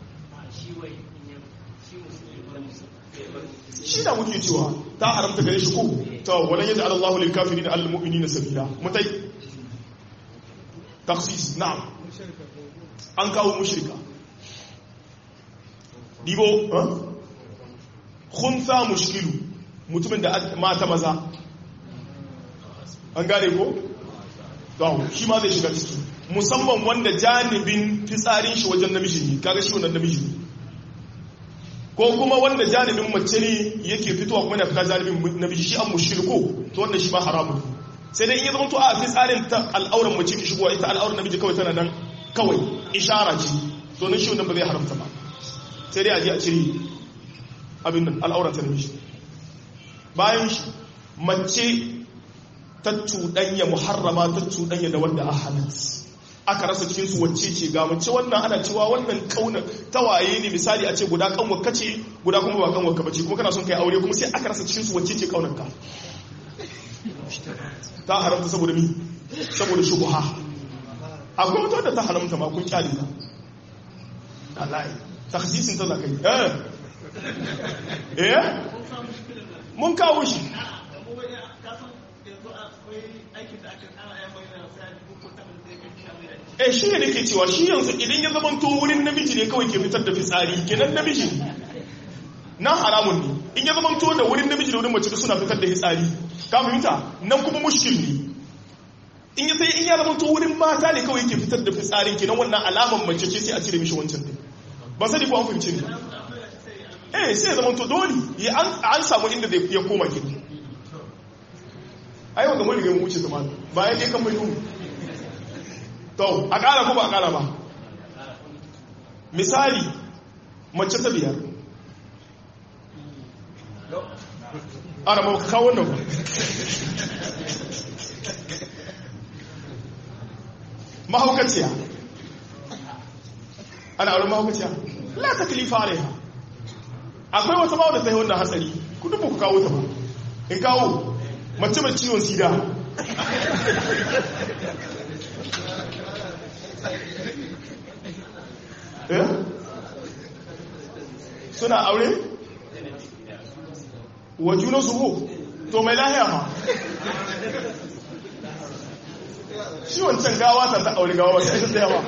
shi da muke cewa ta haramta gare shi ko ta walan yadda Allahu lil kafirin al mu'minina sabila mutai taksis na'am an kawo mushrika dibo khunsa mushkilu mutumin da mata maza an gane ko gawo shi ma zai shiga ciki musamman wanda janibin fitsarin shi wajen namiji ne kaga shi wannan namiji ne ko kuma wanda janibin mace ne yake fitowa kuma yana fita janibin namiji shi an mushirko to wannan shi ma haramun sai dai in ya zama to a fitsarin ta al'auran mace ki shigowa ita al'auran namiji kawai tana nan kawai ishara ce to nan shi wannan ba zai haramta ba sai dai a je a cire abin nan al'auran ta namiji bayan shi mace ta cuɗanya muharrama ta cuɗanya da wanda a halat aka rasa cikin su wacce ce ga mace wannan ana cewa wannan kauna tawaye ne misali a ce guda kanwar kace guda kuma ba kanwar ka bace kuma kana son kai aure kuma sai aka rasa cikin su wacce ce kaunar ka ta haramta saboda mi saboda shubha akwai wata wadda ta haramta ma kun kyale ta wallahi takhsisin ta zakai eh eh mun kawo shi eh shi ne nake cewa shi yanzu idan ya zama to wurin namiji ne kawai ke fitar da fitsari kenan namiji na haramun ne in ya zama to da wurin namiji da wurin mace da suna fitar da fitsari ka fahimta nan kuma mushkil ne in ya sai in ya zama to wurin mata ne kawai ke fitar da fitsarin kenan wannan alaman mace ce sai a cire mishi wancan din ba sani ko an fahimci ne eh sai ya zama to dole ya an samu inda zai ya koma kenan ai wanda mun riga mu wuce zamani ba ya je kan mai to a ƙara ko ba a ƙara ba misali mace ta biyar ana ma kawo wannan ba mahaukaciya ana auren mahaukaciya la ta kilifa alaiha akwai wata bawa da ta yi wannan hatsari ku dubu ku kawo ta ba in kawo mace mai ciwon sida suna aure wa juna su to mai lahiya ma shi wancan gawa ta ta aure gawa sai ta yawa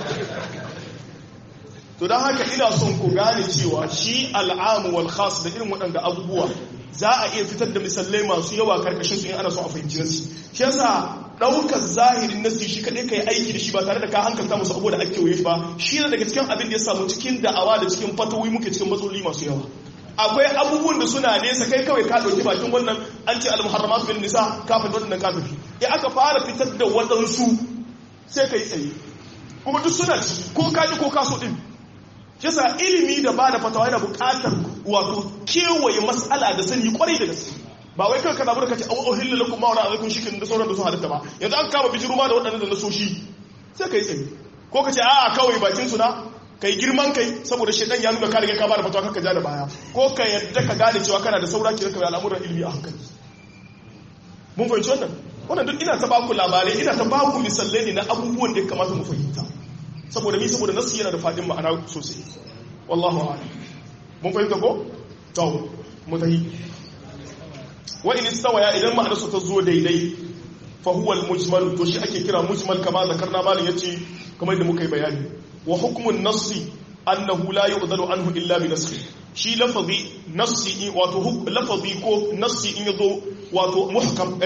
to don haka ina son ku gane cewa shi al'amu wal khas da irin waɗanda abubuwa za a iya fitar da misalai masu yawa karkashin su in ana so a fahimci nasi shi yasa ɗaukar zahirin nasi shi kaɗai ka yi aiki da shi ba tare da ka hankalta musu abu da ake wuye ba shi ne daga cikin abin da ya samu cikin da'awa da cikin fatawi muke cikin matsaloli masu yawa akwai abubuwan da suna nesa kai kawai ka ɗauki bakin wannan an ce al-muharramatu bin nisa ka fi wannan ka tafi ya aka fara fitar da waɗansu sai ka yi tsaye kuma duk suna ciki ko ka ji ko ka so ɗin yasa ilimi da ba da fatawa yana buƙatar wato kewaye mas'ala da sani kwarai da gaske ba wai kawai kana burka ce au uhilla lakum ma wala alaikum shikin da sauran da su halitta ba yanzu an kama bijiru ma da waɗannan da na soshi sai kai tsaye ko ka ce a'a kawai bakin su na kai girman kai saboda shedan ya nuna ka riga ka ba da fatawa kanka ja da baya ko ka yadda ka gane cewa kana da saura ki ka al'amuran ilimi a hankali mun fahimci wannan wannan duk ina ta baku labarai ina ta baku misalai ne na abubuwan da ya kamata mu fahimta saboda mi saboda nasu yana da fadin ma'ana sosai wallahu a'lam mun fahimta ko to mutahi wa in istawaya idan ma'anarsu ta zo daidai fa huwa al-mujmal to shi ake kira mujmal kama zakarna malam yace kamar da muka yi bayani wa hukmun nassi annahu la yu'dalu anhu illa bi nasxi shi lafazi nassi wato lafazi ko nassi in yazo wato muhkam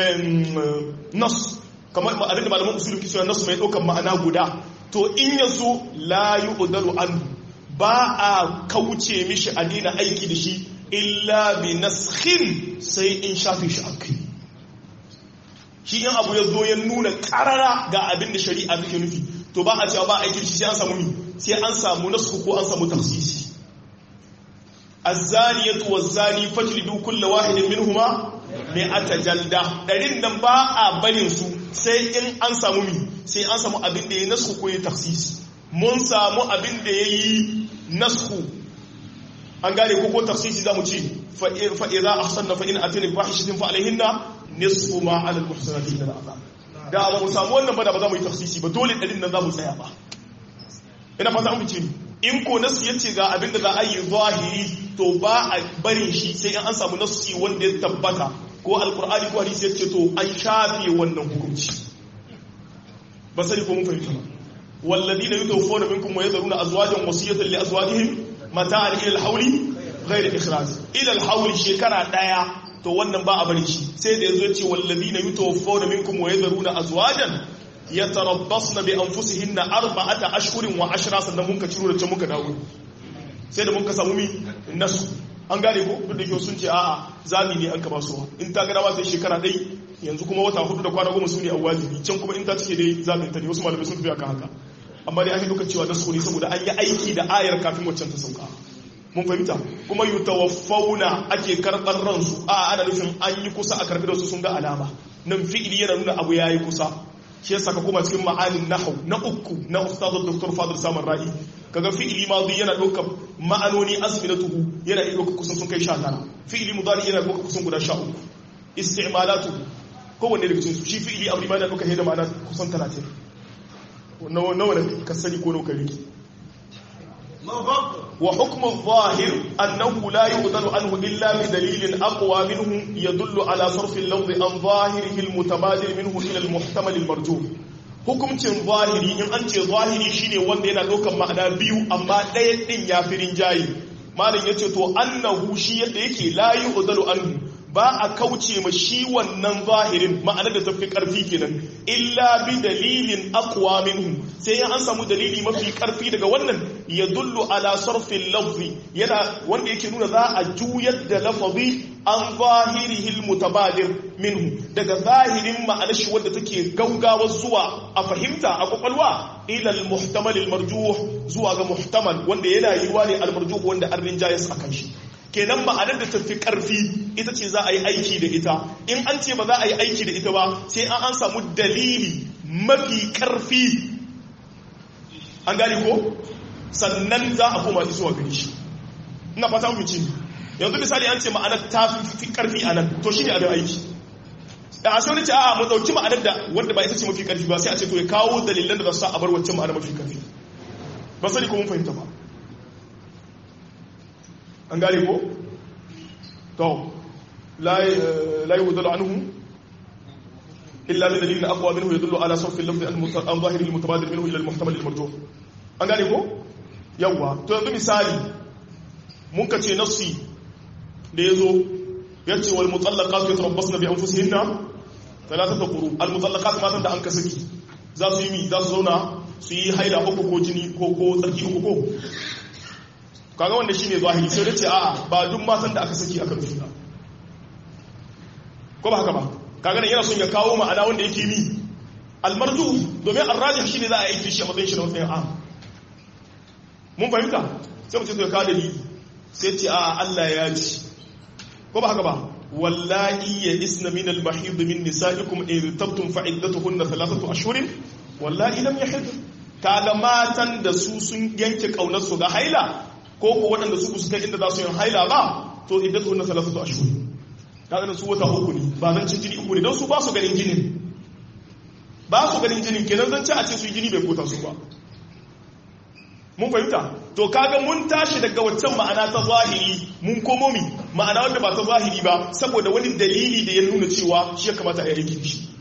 nas kamar abinda malaman usul ke cewa nas mai daukan ma'ana guda to in yazo la yu'dalu anhu ba a kauce mishi a daina aiki da shi illa bi naskhin sai in shafi shi akai shi in abu ya zo ya nuna karara ga abin da shari'a take nufi to ba a cewa ba aiki shi sai an samu mi sai an samu nasu ko an samu tafsisi az-zaniyatu waz-zani fajlidu kull wahidin minhuma mi'ata jalda darin nan ba a barin su sai in an samu mi sai an samu abin da ya nasu ko ya tafsisi mun samu abin da yayi nasu an gane ko ko tafsisi zamu ce fa idza ahsanna fa in atina bi fahishatin fa alaihinna nisfu ma ala al-muhsanati min al-azab da ba mu samu wannan ba da ba za mu yi tafsisi ba dole ɗarin nan za mu tsaya ba ina fata an fice in ko nasu yace ga abin da za a yi zahiri to ba a barin shi sai an samu nasu wanda ya tabbata ko alqur'ani ko hadisi yace to an shafe wannan hukunci ba sai ko mun fahimta ba والذين يتوفون منكم ويذرون ازواجا وصيه لازواجهم متاعا الى الحول غير اخراج الى الحول shekara daya to wannan ba a bari shi sai da yazo yace wallazina yutawaffawna minkum wa yadharuna azwajan yatarabbasna bi anfusihinna arba'ata ashhurin wa ashra sannan mun ka ciro da can muka dawo sai da mun ka samu mi nasu an gane ko duk da ke sun ce a'a zami ne an ka basu in ta ga dawa sai shekara dai yanzu kuma wata hudu da kwana goma su ne a wajibi can kuma in ta cike dai zamin ta ne wasu malamai sun tafi akan haka amma dai an yi duka cewa nasu ne saboda an yi aiki da ayar kafin waccan ta sauka mun fahimta kuma yutawaffawna ake karɓar ransu a ana nufin an yi kusa a karɓi su sun ga alama nan fi'ili yana nuna abu yayi kusa shi yasa ka koma cikin ma'anin nahau na uku na ustaz dr fadl samar ra'i kaga fi'ili madi yana ɗaukar ma'anoni azminatuhu yana iya ɗaukar kusan sun kai 19 fi'ili mudari yana ɗaukar kusan guda 13 isti'malatu kowanne daga cikin su shi fi'ili amri ma yana ɗaukar hidda ma'ana kusan 30 nawa da ka sani ko nawa ka riki وحكم الظاهر أنه لا يؤذن عنه إلا بدليل أقوى منه يدل على صرف اللفظ عن ظاهره المتبادل منه إلى المحتمل المرجوح hukuncin zahiri in an ce zahiri shine wanda yana ɗaukar ma'ana biyu amma ɗaya ɗin ya fi rinjaye malam ya ce to annahu shi yadda yake la yu'dalu anhu ba a kauce ma shi wannan zahirin ma'ana da tafi karfi kenan illa bi dalilin aqwa minhu sai an samu dalili mafi karfi daga wannan ya dullu ala sarfin lafzi yana wanda yake nuna za a juyar da lafazi an zahirihi almutabadir minhu daga zahirin ma'anar shi wanda take gaugawa zuwa a fahimta a kwakwalwa ila almuhtamal almarjuh zuwa ga muhtamal wanda yana yiwa ne almarjuh wanda an rinjayas akan shi kenan ma'anar da tafi karfi ita ce za a yi aiki da ita in an ce ba za a yi aiki da ita ba sai an an samu dalili mafi karfi an gane ko sannan za a koma zuwa gari shi ina fata mu ci yanzu misali an ce ma'anar ta fi karfi a nan to shi ne abin aiki da a sai wani ce a'a mu dauki ma'anar da wanda ba ita ce mafi karfi ba sai a ce to ya kawo dalilan da za su sa a bar wacce ma'anar mafi karfi ba sani ko mun fahimta ba an gane ko? to la yi wudalu anhu illa da dalilin akwa minhu ya dullu ala sarfin lafi an zahiri mutabadir minhu ila muhtamal marjo an gane ko? yawwa to yanzu misali mun ka ce nassi da ya zo ya ce wal mutallaqat yatarabbasna bi anfusihinna thalathata quru al mutallaqat matan da an ka saki za su yi mi za su zauna su yi haila uku ko jini ko ko tsarki uku ko kaga wanda shine zahiri sai da ce a'a ba duk matan da aka saki aka rufe ba ko ba haka ba kaga nan yana son ya kawo ma'ana wanda yake mi almarju domin arrajih shine za a yi shi a matsayin shi na matsayin a mun fahimta sai mu ce to ya kawo dalili sai ce a Allah ya ji ko ba haka ba wallahi ya isna min al-mahid min nisaikum in tabtum fa iddatuhunna thalathatu ashhurin wallahi lam yahid kaga matan da su sun yanke kaunar su ga haila ko ko waɗanda su su kai inda za su yin haila ba to idan su na salafatu ashhur kaga su wata uku ne ba zan ci jini uku ne don su ba su ganin jinin ba su ganin jinin kenan zan ci a ce su yi jini bai kota su ba mun fahimta to kaga mun tashi daga waccan ma'ana ta zahiri mun komo mi ma'ana wanda ba ta zahiri ba saboda wani dalili da ya nuna cewa shi ya kamata a yi aiki shi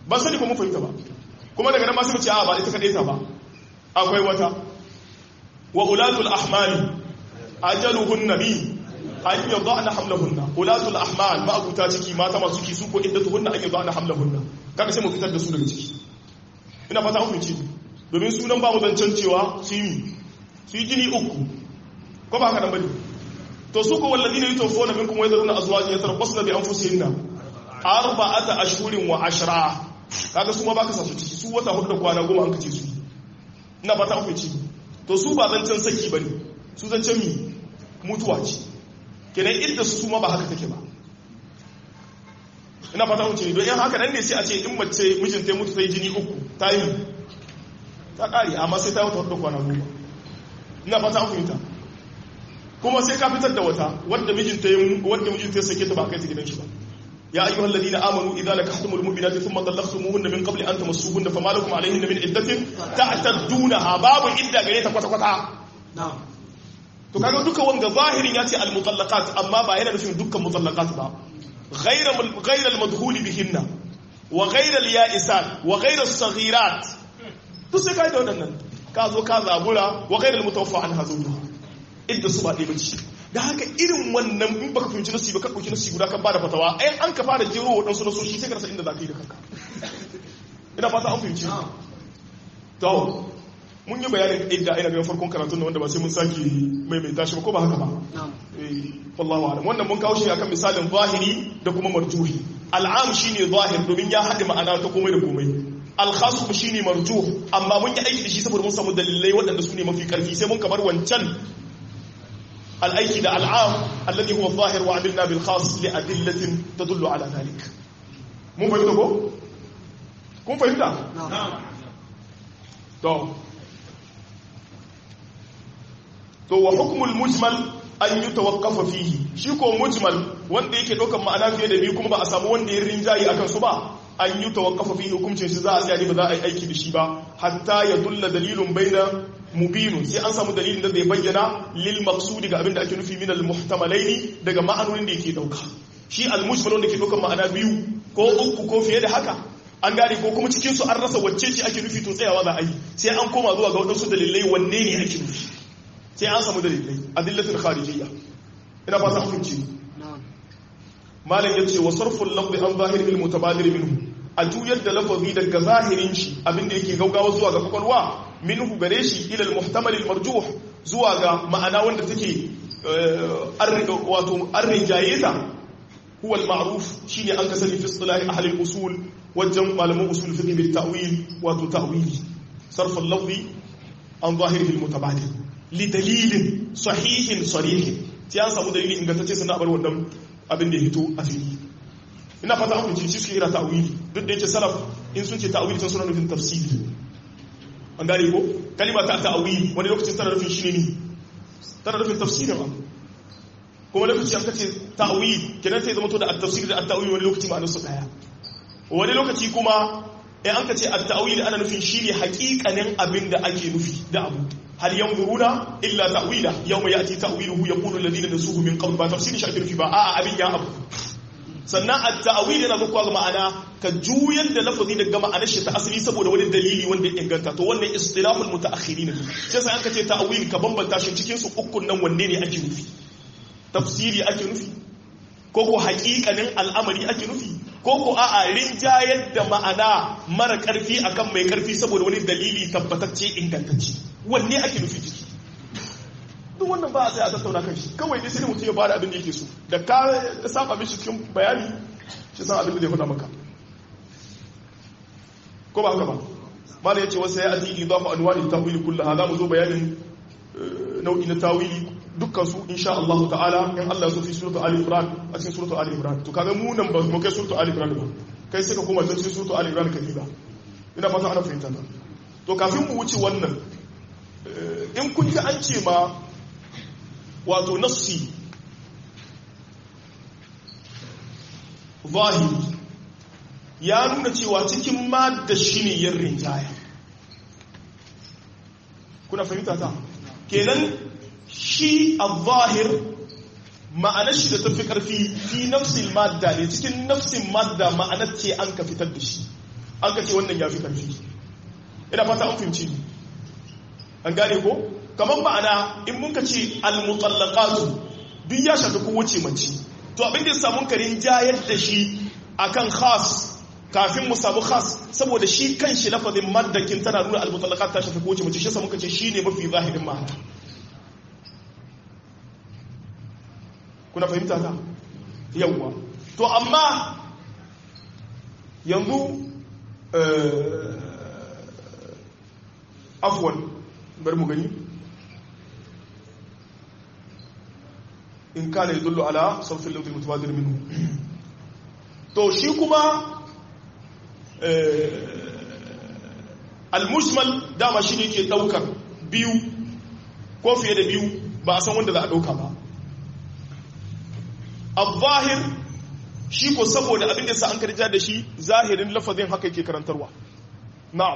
ba sani ko mun fahimta ba kuma daga nan ma sai mu ce a ba ita kadai ta ba akwai wata wa ulatul ahmali ajaluhunna bi an yadana hamlahunna ulatul ahmal ma abuta ciki mata masu ciki su ko iddatuhunna an yadana hamlahunna kaga sai mu fitar da su daga ciki ina fata mun ci domin sunan ba mu zancen cewa su yi su yi jini uku ko ba haka nan bane to su ko walladina yutawfuna minkum wa yadruna azwajan yatarabbasna bi anfusihinna arba'ata ashhurin wa ashra kaga su ma baka sa su ciki su wata hudu da kwana goma an kace su ina fata mun ci to su ba zancen saki bane su zancen mi mutuwa ce kenan idda su ma ba haka take ba ina fata mun ci don yan haka nan ne sai a ce in mace mijinta ya mutu sai jini uku ta yi ta kare amma sai ta wata hudu da kwana goma ina fata an fahimta kuma sai ka fitar da wata wadda mijinta ya wadda mijinta ya sake ta ba kai ta gidan shi ba ya ayyuha alladhina amanu idza nakahtumul mu'minati thumma talaqtumuhunna min qabli an tamassuhunna fama lakum alayhinna min iddatin ta'taddunaha babu idda gare ta kwata kwata to kaga duka wanda zahirin ya ce al mutallaqat amma ba yana nufin dukkan mutallaqat ba ghayra ghayra al madhul bihinna wa ghayra al ya'isat wa ghayra as saghirat to sai kai da wadannan ka zo ka zabura wa ghayra al mutawaffa an hazuna idda su ba ɗaya bace da haka irin wannan in baka fahimci nasi ba ka ɗauki nasi guda kan bada fatawa ai an ka fara jero waɗansu nasoshi sai ka rasa inda za ka yi da kanka ina fata an fahimci to mun yi bayanin idda ina ganin farkon karatun da wanda ba sai mun sake maimaita shi ba ko ba haka ba eh wallahu a'lam wannan mun kawo shi akan misalin zahiri da kuma marjuhi al'am shine zahir domin ya haɗe ma'ana ta komai da komai al-khas kuma shine marjuh amma mun yi aiki da shi saboda mun samu dalilai waɗanda su ne mafi karfi sai mun kamar wancan الأيكي ده العام الذي هو الظاهر وعملنا بالخاص لأدلة تدل على ذلك مو فهمت كو كون فهمت نعم تو تو وحكم المجمل an yi tawakkafa fihi shi ko mujmal wanda yake ɗaukar ma'ana fiye da biyu kuma ba a samu wanda ya rinjayi akan su ba an yi tawakkafa fihi hukuncin shi za a tsaya ba za a yi aiki da shi ba hatta ya dulla dalilun baina mubinun sai an samu dalilin da zai bayyana lil maqsudi ga abin da ake nufi min al muhtamalaini daga ma'anonin da yake dauka shi al mujmal wanda ke ɗaukar ma'ana biyu ko uku ko fiye da haka an gane ko kuma cikin su an rasa wacce ce ake nufi to tsayawa za a yi sai an koma zuwa ga wadansu dalilai wanne ne ake nufi sai an samu dalilai adillatul kharijiyya ina fata an fahimci malam yace wa sarful lafzi an zahiril mutabadir minhu a juyar da lafazi daga zahirin shi abinda yake gaugawa zuwa ga kwakwalwa minhu gare shi ila al muhtamal al marjuh zuwa ga ma'ana wanda take wato arrijayeta huwa al ma'ruf shine an kasani fi istilahi ahli al usul wajen malaman usul fiqh bil ta'wil wato ta'wili sarful lafzi an zahiril mutabadir lidalilin sahihin sarihin sai an samu dalili ingantacce sannan bar wannan abin da ya hito a fili ina fata an kunci shi suke kira ta'wili duk da yake salaf in sun ce ta'wili sun suna nufin tafsiri an gane ko kalima ta ta'wili wani lokacin tana nufin shi ne tana nufin tafsiri ba kuma lokaci an kace ta'wili kenan sai zama to da at-tafsir da at-ta'wili wani lokaci ma'anar su daya wani lokaci kuma in an kace at-ta'wili ana nufin shi ne haƙiƙanin abin da ake nufi da abu هل ينظرون إلا تأويله يوم يأتي تأويله يقول الذين نسوه من قبل ما تفسير شاكر في باء أبي يا أبو sannan a ta'awili yana zuwa ga ma'ana ka juyar da lafazi daga ma'anar shi ta asali saboda wani dalili wanda ya inganta to wannan istilahul mutaakhirin ne sai sai aka ce ta'awili ka bambanta shi cikin su ukun nan wanne ne ake nufi tafsiri ake nufi ko ko haƙiƙanin al'amari ake nufi ko ko a'a rinjayar da ma'ana mara ƙarfi akan mai ƙarfi saboda wani dalili tabbatacce ingantacce wanne ake nufi ciki duk wannan ba a sai a tattauna kan shi kawai dai sai mutum ya bada abin da yake so da ka saba mishi cikin bayani shi san abin da zai faɗa maka ko ba haka ba mala yace wasu ya ati idafa anwani tawili kullaha za mu zo bayanin nau'i na tawili dukkan su insha Allah ta'ala in Allah ya so fi suratu Ali Imran a cikin suratu Ali Imran to kaga mu nan ba mu kai suratu Ali Imran ba kai sai ka koma cikin suratu Ali Imran ka diba ina fata ana fahimta ta to kafin mu wuce wannan in kun ji an ce ma wato nassi zahiri ya nuna cewa cikin madda shi ne yin rinjaya kuna fahimta ta kenan shi a zahir ma'anar shi da tafi karfi fi nafsin madda ne cikin nafsin madda ma'anar ce an ka fitar da shi an ka ce wannan ya fi ƙarfi ina fata an fahimci an gane ko kamar ma'ana in mun ka ce almutallaqatu duk ya shafi kowace mace to abin da samun karin jayar da shi akan khas kafin mu samu khas saboda shi kan shi lafazin maddakin tana nuna almutallaqat ta shafi kowace mace shi yasa muka ce shine mafi zahirin ma'ana kuna fahimta ta yawwa to amma yanzu afwan bari mu gani in kana yadullu ala sarfin lafzin mutawadir minhu to shi kuma al-mujmal dama shi ne ke daukar biyu ko fiye da biyu ba a san wanda za a dauka ba al-zahir shi ko saboda abin da sa an karja da shi zahirin lafazin haka yake karantarwa na'am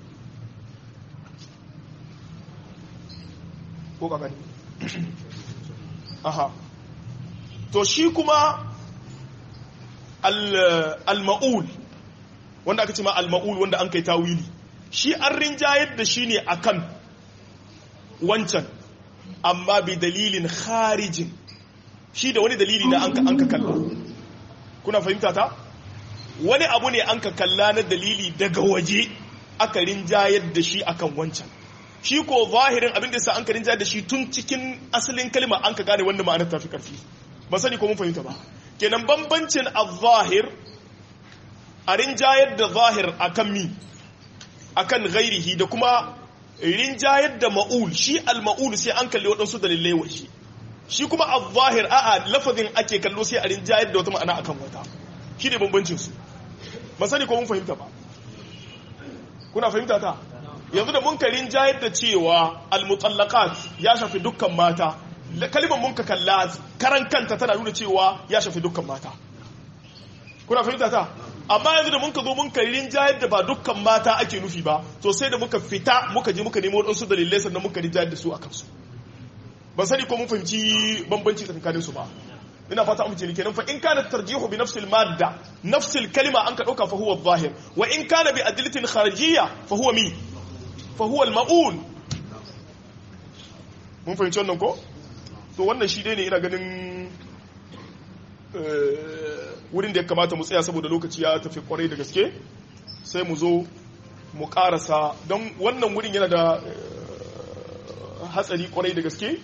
ko ka gani aha to shi kuma al-ma'ul wanda aka ce ma al-ma'ul wanda an kai tawili shi an rinjayar da shi ne akan wancan amma bi dalilin kharijin shi da wani dalili na an ka kalla kuna fahimta ta wani abu ne an ka kalla na dalili daga waje aka rinjayar da shi akan wancan shi ko zahirin abin da sa an ka rinjayar da shi tun cikin asalin kalma an ka gane wanda ma'anar tafi karfi ba sani ko mun fahimta ba kenan bambancin al-zahir a rinjayar da zahir akan mi akan ghairihi da kuma rinjayar da ma'ul shi al-ma'ul sai an kalli waɗansu dalilai wa shi shi kuma al-zahir a'a lafazin ake kallo sai a rinjayar da wata ma'ana akan wata shi ne bambancin su ba sani ko mun fahimta ba kuna fahimta ta yanzu da mun ka rinjayar da cewa al-mutallaqat ya shafi dukkan mata kalimar mun ka kalla karan kanta tana nuna cewa ya shafi dukkan mata kuna fahimta ta amma yanzu da mun ka zo mun ka rinjayar da ba dukkan mata ake nufi ba to sai da muka fita muka je muka nemo wadansu dalilai sannan muka rinjayar da su a kansu ban sani ko mun fahimci bambanci tsakanin su ba ina fata amince ne kenan fa in kana tarjihu bi nafsil madda nafsil kalima an ka dauka fa huwa zahir wa in kana bi adillatin kharijiyya fa huwa mi fa huwa al-ma'ul mun fahimci wannan ko to wannan shi dai ne ina ganin wurin da ya kamata mu tsaya saboda lokaci ya tafi kwarai da gaske sai mu zo mu karasa don wannan wurin yana da hatsari kwarai da gaske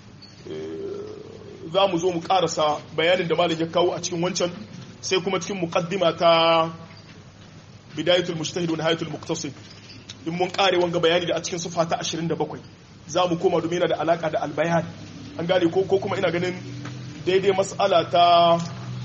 za mu zo mu karasa bayanin da malam ya kawo a cikin wancan sai kuma cikin muqaddima ta bidayatul mujtahid wa nihayatul muqtasid in mun kare wanga bayani da a cikin sufa ta 27 za mu koma domin yana da alaka da albayan an gane ko ko kuma ina ganin daidai mas'ala ta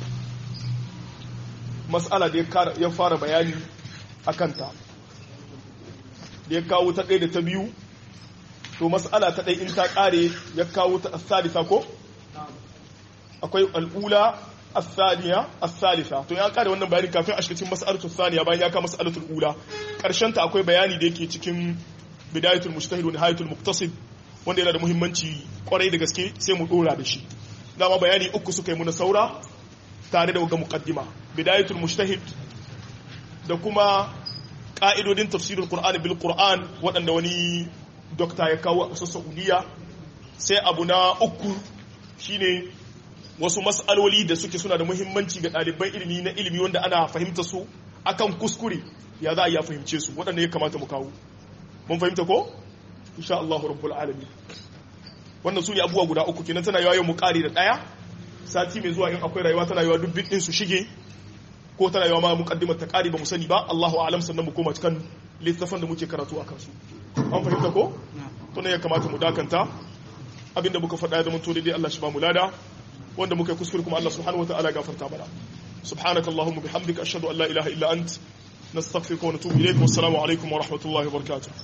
mas'ala da ya fara bayani a kanta da ya kawo ta ɗaya da ta biyu to mas'ala ta ɗaya in ta ƙare ya kawo ta asalisa ko akwai al'ula asaliya asalisa to ya ƙare wannan bayani kafin a cikin mas'alatul saniya bayan ya kawo mas'alatul ula ƙarshen ta akwai bayani da yake cikin bidayatul mujtahid wa nihayatul muqtasid wanda yana da muhimmanci kwarai da gaske sai mu dora da shi dama bayani uku suka yi muna saura tare da waga muqaddima bidayatul mujtahid da kuma ka'idodin tafsirul qur'an bil qur'an waɗanda wani dokta ya kawo a ƙasar saudiya sai abu na uku shine wasu mas'aloli da suke suna da muhimmanci ga ɗaliban ilimi na ilimi wanda ana fahimta su akan kuskure ya za a iya fahimce su waɗanda ya kamata mu kawo mun fahimta ko insha Allah rabbul alamin wannan su ne abubuwa guda uku kenan tana yawa yau mu kare da daya sati mai zuwa in akwai rayuwa tana yawa duk din su shige ko tana yawa ma muqaddimar ta kare ba mu sani ba Allahu a'lam sannan mu koma cikin littafin da muke karatu a kansu an fahimta ko to ne ya kamata mu dakanta abinda muka faɗa ya zama to daidai Allah shi ba mu lada wanda muka yi kuskure kuma Allah subhanahu wataala gafarta mana subhanakallahumma bihamdika ashhadu an la ilaha illa ant nastaghfiruka wa natubu ilayk wassalamu alaikum wa rahmatullahi wa barakatuh